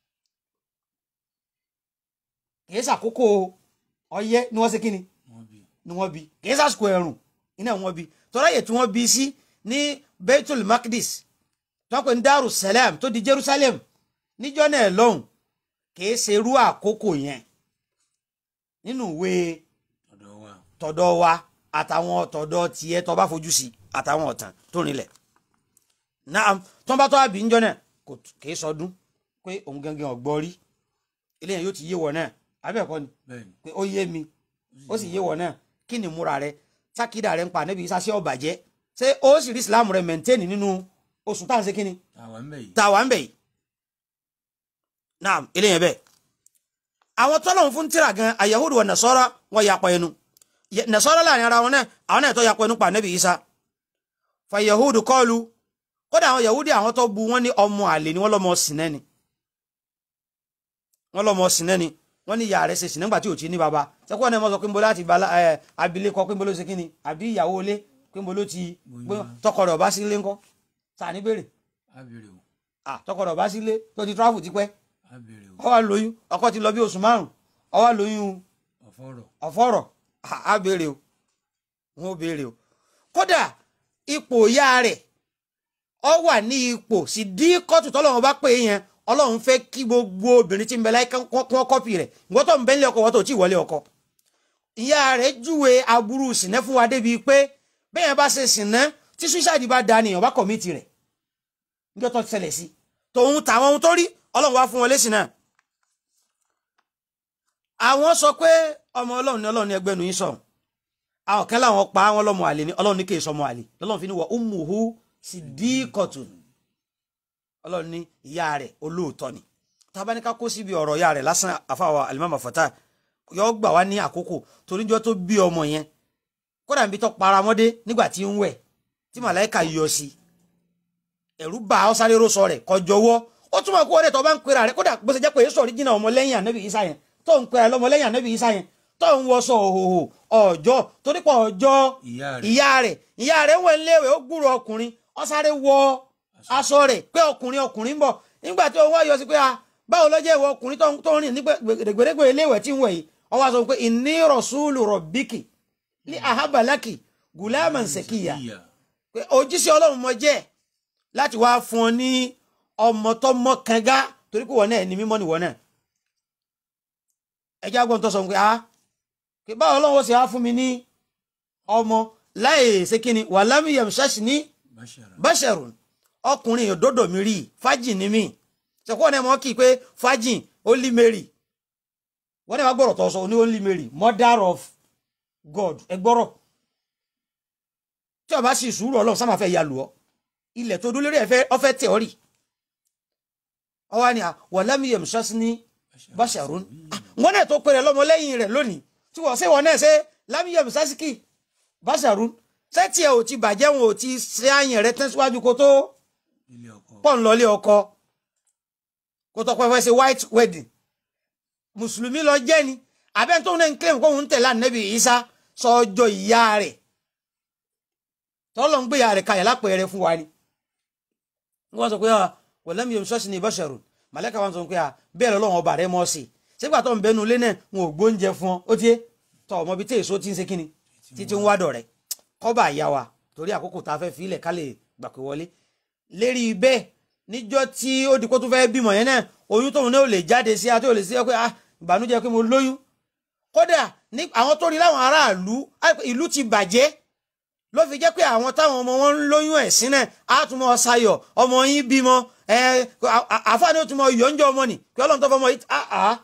Speaker 2: kìí ṣàkókò ọyẹ́ ni wọ́n ṣe kíni
Speaker 1: wọ́n bí
Speaker 2: ni wọ́n bí kìí ṣàsìkò ẹ̀rùn iná wọ́n bí tọ́láyè tí wọ́n bí sí ní Baitul Maqdis tó ń pè ní Darussalam tó di Jerusalem níjọ́ náà lọ́hùn kìí ṣerú àkókò yẹn nínú ìwé
Speaker 1: ọ̀dọ̀ wa
Speaker 2: tọ̀dọ̀ wa àtàwọn tọ̀dọ̀ tiẹ̀ tó bá fojú sí àtàwọn ọ̀tàn tó rinlẹ̀ náà tó ń bá tó àbí ńjọ́ náà kò kìí sọdún pé òun gangan ọ̀gbọ́ rí eléyàn yóò ti yé wọ náà abẹ́ẹ̀kọ́ ni
Speaker 1: bẹ́ẹ̀ ni
Speaker 2: pé ó yé mi ó sì yé wọ náà kí ni múra rẹ sákìdá rẹ ń pa níbi ìsásí ọ̀bàjẹ́ ṣé ó sì rí Islam rẹ mẹ̀ntẹ́nì nínú oṣù tá à ń ṣe kí ni
Speaker 1: àwa ń bẹ̀ yìí
Speaker 2: tá a wà ń bẹ̀ yìí náà eléyàn bẹ́ẹ̀ àwọn tọ́lọ̀ ń fún tíra gan ayahudu wa nasọ́ra wọn yapa ẹnu Ye- nasọ́ra láàrin ara wọn náà àwọn náà tó yapa ẹnu pa nẹ́bí isa fa yahudu kọlu kódà àwọn yahudi àwọn tó bu wọn ní ọmọ àlè ni wọn lọmọ sinẹ ni wọn lọmọ sinẹ ni wọ́n ní ìyá rẹ̀ ṣe sìnà nígbà tí ò tí ní baba sẹ́kọ́ ní ẹ mọ́ sọ pé nbọ láti ba ẹ abilékọ pé nbọ ló ṣe kíni àbí ìyàwó ilé pé nbọ ló ti pé tọkọ rẹ̀ ọba sílé ńkọ́ sáà ní béèrè
Speaker 1: á béèrè o
Speaker 2: ah tọkọ rẹ̀ ọba sílé tó ti tráfù tipẹ́
Speaker 1: á béèrè o
Speaker 2: ó wá lóyún ọkọ ti lọ bí oṣù márùn ó wá lóyún
Speaker 1: ọ̀fọ̀rọ̀
Speaker 2: ọ̀fọ̀rọ̀ á béèrè o wọn ò béèrè o kódà ipò ìyá rẹ̀ ọ wà ní ipò sì dí kóòtù tọ́lọ́run bá pè é yẹn ọlọ́run fẹ́ kí gbogbo obìnrin tí ń bẹ láyé kán kán kọ́pì rẹ̀ ìwọ́n tó ń bẹ nílé ọkọ wọ́n tó tí ì wọlé ọkọ ìyá rẹ̀ júwe aburú sìnẹ́ fún wa débi pé bẹ́ẹ̀ yẹn bá ṣe sìnẹ́ tí suicide bá da nìyẹn bá kọ̀mìtì rẹ̀ níjọ́ tó ṣẹlẹ̀ sí tòun tàwọn ohun tó rí ọlọ́run wá fún wọn lésì náà àwọn sọ pé ọmọ ọlọ́run ní ọlọ́run ní ẹgbẹ́ nu yín sọ̀rọ̀ àwọn kan láwọn pa àwọn ọlọ́mọ àlè ní ọlọ́run ní kì í sọmọ àlè lọ́lọ́run fi ní wọ ummuhu siddiqatun ọlọ́run ní ìyá rẹ̀ olóòótọ́ ni tábánikà kó síbi ọ̀rọ̀ ìyá rẹ̀ lásán àfàwọ̀ alimami fata yọ gbà wá ní àkókò toríjọ́ tó bí ọmọ yẹn kódà níbi tó paramọ́dé nígbà tí ń wẹ̀ tí màláìka yọ sí ẹ̀rú bá ọ sáré ró sọ rẹ̀ kọjọwọ́ ó túmọ̀ kó ọdẹ tó bá ń pera rẹ̀ kódà bó ṣe jẹ́ pé èso ọ̀ríjìnà ọmọlẹ́yìn ànábì Ìsá yẹn tó ń pera lọ́mọlẹ́yìn ànábì Ìsá yẹn tó ń wọṣọ òhòhò ọjọ́ torí pé ọjọ́
Speaker 1: ìyá rẹ̀
Speaker 2: ìyá rẹ̀ ìyá rẹ̀ wọ̀ léwé ó gbúrò ọkùnrin ó sáré wọ aṣọ rẹ̀ pé ọkùnrin ọkùnrin ń bọ̀ nígbà tí òun wá yọ sí pé a báwo ló jẹ́ ìwọ ọkùnrin tó ń tó ń rìn ní gbèdégbèdé iléèwẹ̀ tí ń wẹ̀ yìí ó wá sọ pé inni rasulu rabbiki ní ahabalaki gulaman sekiya
Speaker 1: ìyá
Speaker 2: pé òjíṣẹ́ ọlọ́run mo jẹ́ láti wá fún ọ ní ọmọ tó mọ́ kanga torí pé wọn náà ní mímọ́ nìwọ náà ẹjẹ́ agbọ́n tó sọ pé a pé báwo ọlọ́run ṣe wá fún mi ní ọmọ láì ṣe kí ni wàlámì yamṣẹ́ṣì ní
Speaker 1: báṣara
Speaker 2: báṣẹ̀rùn ọkùnrin òdodo mi rí fájì ní mi ṣèkọ́ ọ̀nà ẹ̀mọ́ kì í pé fájì only Mary wọ́n ní wàá gbọ́rọ̀ tó sọ ní only Mary mother of God ẹ gbọ́rọ̀ tí o bá sì sùúrù ọlọ́run sábà fẹ́ ya lù ọ́ ilẹ̀ tó dúró lórí ẹ̀fẹ́ ọ̀fẹ́ tẹ̀ ọ́ rì ọwọ́ ni wàlámì yamṣẹ́ṣì ní báṣẹ̀rùn wọn náà tó pèrè lọ́mọ lẹ́yìn rẹ̀ lónìí tí wọ́n ṣe wọn náà ṣe lámìyẹ̀mù sásìkì báṣẹ̀rùn ṣé tiẹ̀ ò ti bàjẹ́ wọn ò ti ṣe àyàn rẹ tán síwájú kó tó
Speaker 1: ilé ọkọ
Speaker 2: pọ̀ ń lọlé ọkọ kó tó pẹ́ fẹ́ ṣe white wedding mùsùlùmí lọ jẹ́ ni abẹ́ tó ń claim kó ń tẹ̀lé ànábì Ìsá sọ́jọ́ ìyá rẹ̀ tọ́lọ́ ń gbé ìyá rẹ̀ kalẹ̀ lápẹ̀rẹ̀ fún wa ni wọ́n sọ pé wọ̀lẹ́mi yóò ṣọ́ọ̀ṣì ní ìbọ̀ṣẹ̀rù màlẹ́kà wọn sọ pé bẹ́ẹ̀ lọ́lọ́run ọba rẹ̀ mọ́ sí i sígbà tó ń bẹnu ilé náà wọn ò gbóúnjẹ fún ọ ó tiẹ̀ tọ́ ọmọ bíi tí èso ti ń ṣe kíni títí ń wádọ̀ rẹ̀ kọ́bà ìyá wa torí àkókò tá a fẹ́ filẹ̀ ká lè gbà pé wọlé lérí bẹ́ẹ̀ níjọ́ tí ó di kó tún fẹ́ bímọ yẹn náà oyún tóun náà ò lè jáde sí àti ò lè sí ẹ pé ah ìbànújẹ́ pé mo lóyún kódà ní àwọn tó rí láwọn aráàlú ìlú ti bàjẹ́ ló fi jẹ́ pé àwọn táwọn ọmọ wọn ń lóyún ẹ̀sìn náà á tún mọ ṣayọ̀ ọmọ yín bímọ ẹ àfáàní ó tún mọ yọ̀ǹjọ́ ọmọ nì pé ọlọ́run tó fọmọ yìí ah ah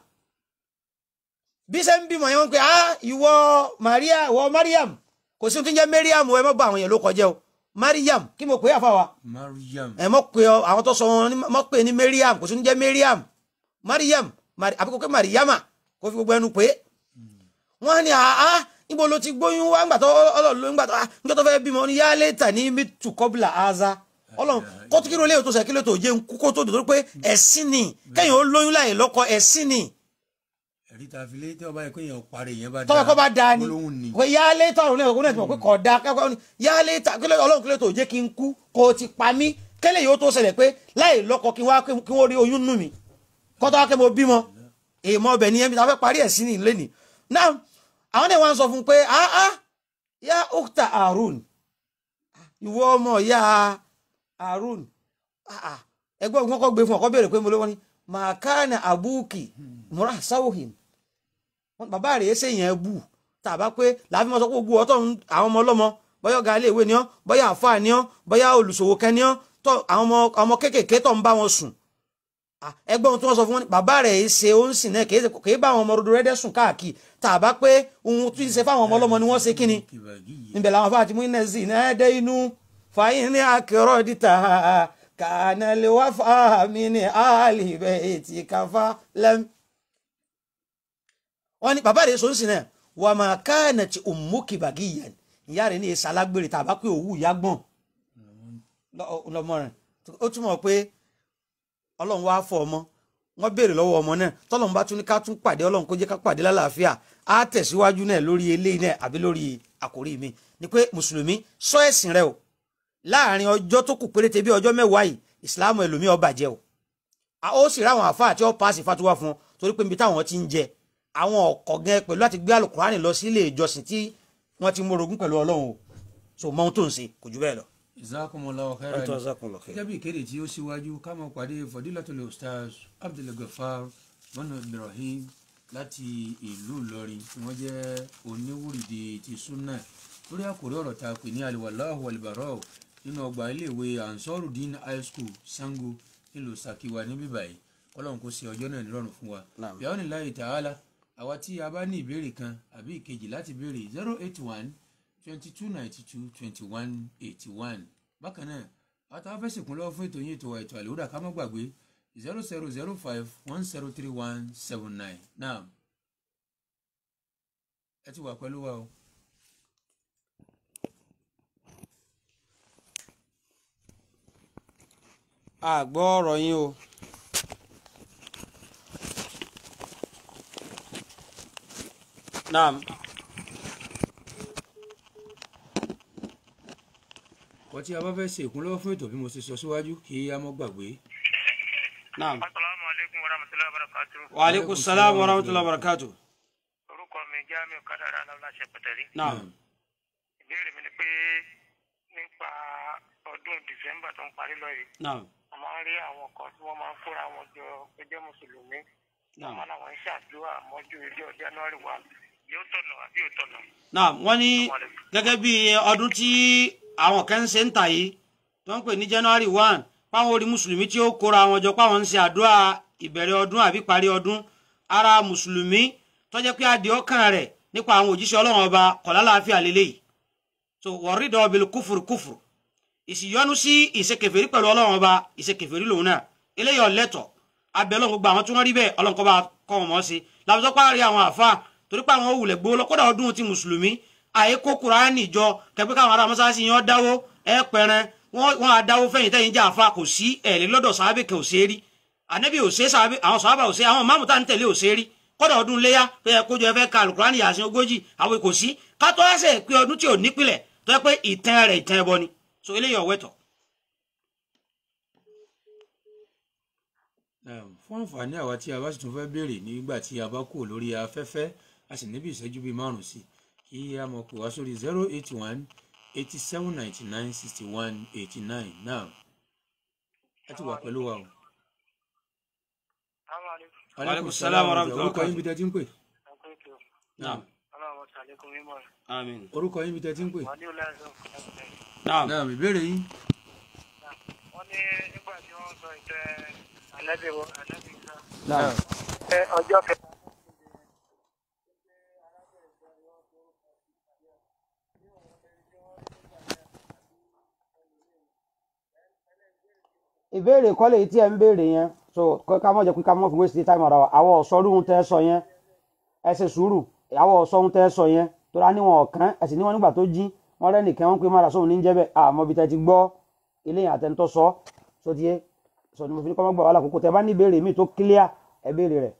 Speaker 2: bí ṣe ń bímọ yẹn wọn pé ah ìwọ Maria ìwọ Mariam kò sí ohun tí ń jẹ́ Mariam ẹ mọ́ bá àwọn yẹn ló kọjá o Mariam kí mo pè é àfàwà
Speaker 1: Mariam
Speaker 2: ẹ mọ̀ pé ọ àwọn tó sọ wọn ní- mọ̀ pé ní Mariam kò sí ní jẹ́ Mariam Mariam Mari- àbí kò pé Mariama kò fi gbogbo ẹnu pé wọ́n ní àá níbo ló ti gbóyún wá ńgbà tó ọlọ́run ńgbà tó ah níjọ́ tó fẹ́ bímọ ní yálé tà ní mitu kọ́bùlà aza ọlọ́run kó tó kí ló léyìn tó sẹ́ kí ló tó jẹ́ nkú kó tó dòdò pé ẹ̀sìn ni kẹ́yìn ó lóyún láyè lọ́kọ ẹ̀sìn ni
Speaker 1: ẹ̀rí ta fi lé tí ọba yẹ kó yẹn parí yẹn bá
Speaker 2: tọ́wọ́ kọ́ bá da ni
Speaker 1: olóhùn ni
Speaker 2: pé yálé tà ọ̀run náà ọkùnrin náà ti mọ̀ pé kọ̀ da kẹ́kọ̀ọ́ ni yálé tà kí ló ọlọ́run kí ló tó jẹ́ kí n kú kó o ti pa mí kẹ́lẹ́ yìí ó tó ṣẹlẹ̀ pé láì lọ́kọ kí wọ́n kí wọ́n rí oyún nù mí kọ́tọ́ wá kẹ́ mo bímọ èèmọ̀ ọbẹ̀ nìyẹn bí ta fẹ́ parí ẹ̀ sí ní ilé ni náà àwọn náà wọ́n sọ fún un pé ah ah ya ukta Harun ìwọ ọmọ ya Harun ah ah ẹgbẹ́ ògùn kọ́ gbé fún ọkọ béèrè pé mo lówó ni màkánà abúkì múra sáwòhìn wọn bàbá rẹ̀ ṣe yẹn bù tàbá pé làbí wọn sọ pé gbogbo ọtọ àwọn ọmọ ọlọmọ bóyá ọ̀gá ilé ìwé ni ọ́ bóyá àfáà ni ọ́ bóyá olùṣòwò kan ni ọ́ tọ àwọn ọmọ ọmọ kéékèèké tó ń bá wọn sùn Ah, ẹgbẹ́ ohun tí wọ́n sọ fún wọn ni bàbá rẹ̀ ṣe ó ń sìn náà kì í ṣe- kì í bá àwọn ọmọ rodo rẹ́dẹ́ sùn káàkiri tàbá pé ohun tí ń ṣe fáwọn ọmọ ọlọ́mọ ni wọ́n ṣe kíni
Speaker 1: kìbàgì yìí
Speaker 2: níbẹ̀ làwọn afáàtì mú iná sí iná dé inú fàyín ní akérò dìtà kàánà lè wá fàmí ní àlìbẹ̀ ètì káfá lẹ́m. wọ́n ní bàbá rẹ̀ sọ ń sìn náà wà máa káànà tí òmùkì bàgì yẹn ìyá rẹ̀ ní èsì alágbèrè tàbá pé òwú ìyá gbọ̀n lọ- lọmọ rẹ̀ ó túmọ̀ pé ọlọ́run wá fọ ọmọ wọ́n béèrè lọ́wọ́ ọmọ náà tọ́lọ́run bá tún ní ká tún pàdé ọlọ́run kó jẹ́ ká pàdé lálàáfíà á tẹ̀síwájú náà lórí eléyìí náà àbí lórí àkórí mi ni pé mùsùlùmí sọ ẹ̀sìn rẹ o láàrin ọjọ́ tó kù péréte bí ọjọ́ mẹ́wàá yìí ìsìláàmù ẹlòmíì ó bàjẹ́ o a- ó sì ráwọn àfáà tí ó paasi fatuwa fún ọ torí pé níbi táwọn ti ń jẹ àwọn ọkọ̀ gan pẹ̀lú àti gbé alukurani lọ sí ilé ìjọsìn tí wọ́n ti mórogún pẹ̀lú ọlọ́run o so mọ ohun tó ń ṣe kò jù bẹ́ẹ̀ lọ.
Speaker 1: Jazakumullahu khairan gẹ́gẹ́ bí ìkéde tí ó síwájú ká máa pàdé Fadilatul Ustaz Abdulgafar mọ́nà Ibrahim láti ìlú Ìlọrin tí wọ́n jẹ́ oníwùrìdì ti súnà lórí àkórí ọ̀rọ̀ tá a pè ní aliwalahu walibarau nínú ọgbà iléèwé Ansarudeen High School Sango nílùú Sakiwa níbí báyìí kọ́lọ́n kó ṣe ọjọ́ náà nírọ̀rùn fún wa
Speaker 2: Naam.
Speaker 1: bí àwọn ìlànà ta'ala àwa tí a bá ní ìbéèrè kan àbí ìkejì láti béèrè zero eight one twenty two ninety two twenty one eighty one bákan náà àtàwọn fẹsẹ̀ kún lọ́wọ́ fún ètò yín ètò wa ètò àlèhùdà ká má gbàgbé zero zero zero five one zero three one seven nine náà ẹ ti wà pẹ̀lú wa o.
Speaker 2: a gbọ́ ọ̀rọ̀ yín o. naam
Speaker 1: wọ́n tí a bá fẹ́ ṣe ìkúnlọ́wọ́ fún ètò bí mo ṣe sọ síwájú kí a má gbàgbé.
Speaker 2: naam
Speaker 3: asalaamu aleykum wa rahmatulahi wa barakatu.
Speaker 2: wa aleykum salaam wa rahmatulah wa barakatu.
Speaker 3: orúkọ mi Jamiu Kadara aláwọláṣẹ pẹtẹrí.
Speaker 2: naam
Speaker 3: ìbéèrè mi ni pé nípa ọdún dísẹ́mbà tó ń parí lọ yìí
Speaker 2: naam
Speaker 3: a máa ń rí àwọn kan tí wọ́n máa ń kóra wọn jọ pé jẹ́ mùsùlùmí
Speaker 2: naam.
Speaker 3: wọ́n làwọn ń ṣàdúrà mọ́jú ilé January wa yóò tọ̀nà àbí yóò tọ̀nà.
Speaker 2: naam wọ́n ní gẹ́gẹ́ bí ọdún tí àwọn kan ń ṣe ń tà yìí tó ń pè ní january one páwọn orí mùsùlùmí tí ó kóra wọn jọ páwọn ń ṣe àdúrà ìbẹ̀rẹ̀ ọdún àbí parí ọdún ara mùsùlùmí tó jẹ́ pé adìẹ ọkàn rẹ̀ nípa àwọn òjíṣẹ́ ọlọ́run ọba kọ̀lá láàfíà lélẹ́yìí so wọ̀rídọ̀ bil kúfùrù kúfùrù ìsìyọnu sí ìṣekèfèrí pẹ̀lú ọlọ́run ọba ìṣekèfèrí lòun náà eléyìí ọ̀lẹ́tọ̀ abẹ́ ọlọ́run gbogbo àwọn tí wọ́n rí bẹ́ẹ̀ ọlọ́run kọ́ bá kọ́ wọn mọ́ sí làbùsọ́ párí àwọn àfa torí pé àwọn òwúlẹ̀ gbowó lọ kódà ọdún ti mùsùlùmí àyè kó kuraani jọ kẹpẹ́ káwọn ará mọ́sáàsì yẹn dáwó ẹ pẹ̀rẹ̀ wọ́n á dáwó fẹ́yìn tẹ́yìn jẹ́ àfa kò sí ẹ̀rí lọ́dọ̀ sàábẹ̀ kẹ́ ò ṣe é rí ànábì ò ṣe é sàábẹ̀ àwọn sàábà ò ṣe é àwọn máàmù tá à ń tẹ̀lé ò ṣe é rí kódà ọdún léyà tó yẹ kójú ẹ fẹ́ ka alukurani yàsín ogójì àwọn kò sí kátó ẹsẹ̀ pé ọdún tí ò nípìlẹ̀ tó yẹ pé ìtàn rẹ̀ ìtàn ẹbọ ni so eléyìí ọ̀wẹ́tọ̀
Speaker 1: Naam, fún àǹfààní àwa tí a bá sì tún fẹ́ béèrè nígbà tí a bá kú lórí afẹ́fẹ́ a sì níbi ìṣẹ́jú bíi márùn-ún sí kí a mọ̀ pé wá sórí zero eight one eighty seven ninety nine sixty one eighty nine náà ẹ ti wà pẹ̀lú wa o.
Speaker 3: salaamaleykum.
Speaker 2: Aleykum salaam wa rahmatullahi wa
Speaker 1: orúkọ yín bí tẹ́ ti ń pè.
Speaker 3: akérèkọ
Speaker 2: naam
Speaker 3: ọlọ́run ṣàlékún mímọ́ rẹ̀
Speaker 2: àmín
Speaker 1: orúkọ yín bí tẹ́ ti ń pè.
Speaker 3: wọ́n ní ọlọ́run ṣàlékún
Speaker 2: naam
Speaker 1: náà ìbéèrè yín.
Speaker 3: wọ́n ní nígbà tí wọ́n sọ ìtẹ́ ànábì wọ ànábì sá
Speaker 2: naam
Speaker 3: ẹ ọjọ́ kẹta.
Speaker 2: ìbéèrè kọ́lé tí ẹ ń béèrè yẹn so kọ́- ká mọ̀ jẹ́ pé ká mọ̀ fi waste time ara wa àwọn ọ̀sọ́rùn tẹ́ sọ yẹn ẹ ṣe sùúrù àwọn ọ̀sọ́rùn tẹ́ sọ yẹn tó rà níwọ̀n ọ̀kan ẹ sì níwọ̀n nígbà tó jí wọ́n rẹ́ nìkan wọ́n pé mara sóhun ní jẹ́ bẹ́ẹ̀ àmọ́ bí tẹ́ ti gbọ́ ilé yẹn àtẹnutọ́ sọ so tiye sọ ni mo fi ní kọ́ mọ́ gbà wà lákòókò tẹ́ bá ní ìbéèrè míì tó clear ẹ béèrè rẹ̀.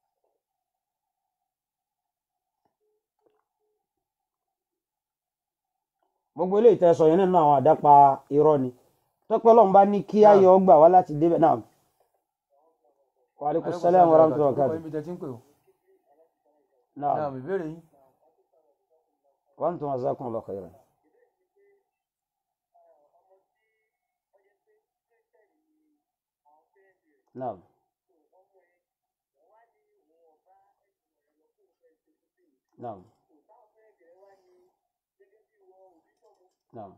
Speaker 2: gbogbo eléyìí tẹ́ sọ yẹn nínú àwọn àdápa irọ́ ni tọ́pẹ́ ọlọ́run bá ní kí ayọ̀ gbà wá láti débẹ̀ náà. wa aleykum salaam wa rahmatullahi wa
Speaker 1: orúkọ yín
Speaker 2: barakatuh.
Speaker 1: bí tẹ́ ti ń pè o.
Speaker 2: náà
Speaker 1: náà ìbéèrè yín.
Speaker 2: wa antum jazakumullahu khairan. naam naam naam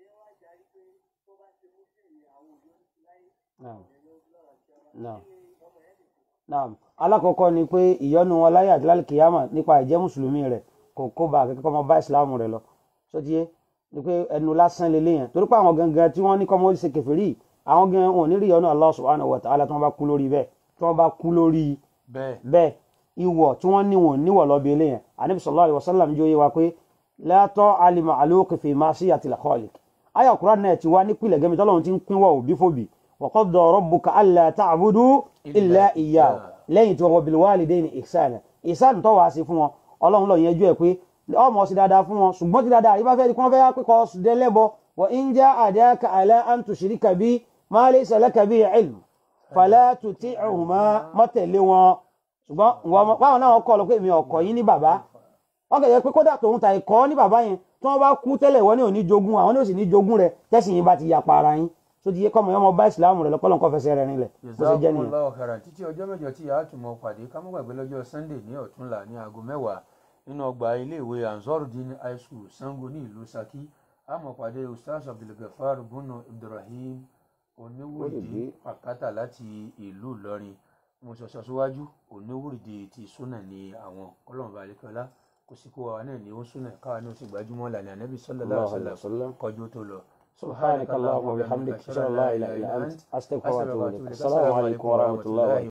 Speaker 2: naam naam naam alákọ̀ọ́kọ́ ni pé ìyọ́nú wọn láyé àti lálùkìyàmà nípa ìjẹ́ mùsùlùmí rẹ̀ kò kó bá akẹ́kọ̀ọ́ kọ́ mọ bá ìsìláàmù rẹ̀ lọ sọ́tíyé ni pé ẹnu lásán lélẹ̀ yẹn torí pé àwọn gangan tí wọ́n ní kọ́ mọ́ ṣe kèfèrí àwọn gan wọn ò ní rí ìyọ́nú Allah subhanahu wa ta'ala tí wọ́n bá kú lórí bẹ́ẹ̀ tí wọ́n bá kú lórí
Speaker 1: bẹ́ẹ̀
Speaker 2: bẹ́ẹ̀ ìwọ̀ tí wọ́n ní wọn níwọ̀ lọ́bi ilé yẹn anabi sallallahu alaihi wasallam jó yé wa pé la ta'ali ma'luqi fi ma'siyatil khaliq àyà Kùránì náà ti wá nípìnlẹ̀ gẹ́mi tọ́lọ́run ti ń pínwọ̀ òbí fòbí wa qadda rabbuka alla ta'budu illa iyyahu lẹ́yìn tí wọ́n wọ bil walidayni ihsana ihsan tó wàá sí fún wọn ọlọ́run lọ yẹjú ẹ̀ pé ọmọ sí dáadáa fún wọn ṣùgbọ́n tí dáadáa àríwá fẹ́ di kí wọ́n fẹ́ yá pé kọ́ délẹ́bọ wa in jahadaka ala an tushrika bi ma laysa laka bihi ilm fala tuti'huma má tẹ̀lé wọn ṣùgbọ́n báwọn náà kọ́ lọ pé èmi ọkọ̀ yín ní bàbá wọ́n kẹ̀yẹ́ pé kódà tòun ta ẹ̀kọ́ ní bàbá yẹn tí wọ́n bá kú tẹ́lẹ̀ wọ́n ní òní jogún àwọn ní òsì ní jogún rẹ̀ tẹ́sí yín bá ti yapa ara yín tó ti yẹ kọ́mọ yọmọ bá ìsìlámù rẹ̀ lọ́kọ́ lọ́nkọ́ fẹsẹ̀ rẹ̀ nílẹ̀ bó ṣe jẹ́ nìyẹn.
Speaker 1: Jazakumullahu khairan títí ọjọ́ mẹ́jọ tí a tún mọ pàdé ká mọ́ gbàgbé lọ́jọ́ Sunday ní ọ̀túnla ní aago mẹ́wàá nínú ọgbà iléèwé Ansarudeen High School Sango ní ìlú Ṣakí a mọ̀ pàdé Ustaz Abdulgafar Bunu Ibrahim oníwòrìdì pàkátà láti ìlú Ìlọrin mo sọ̀sọ̀ síwájú oníwòrìdì ti súnà ní àwọn ọlọ́run balẹ̀kọ́lá kò sí kó wa náà ní ó súnà káwa náà sì gbajúmọ̀ lànà ànábì sallallahu alaihi wasallam kọjú tó lọ.
Speaker 2: سبحانك اللهم وبحمدك اشهد ان لا اله الا انت استغفرك واتوب اليك السلام عليكم ورحمه الله وبركاته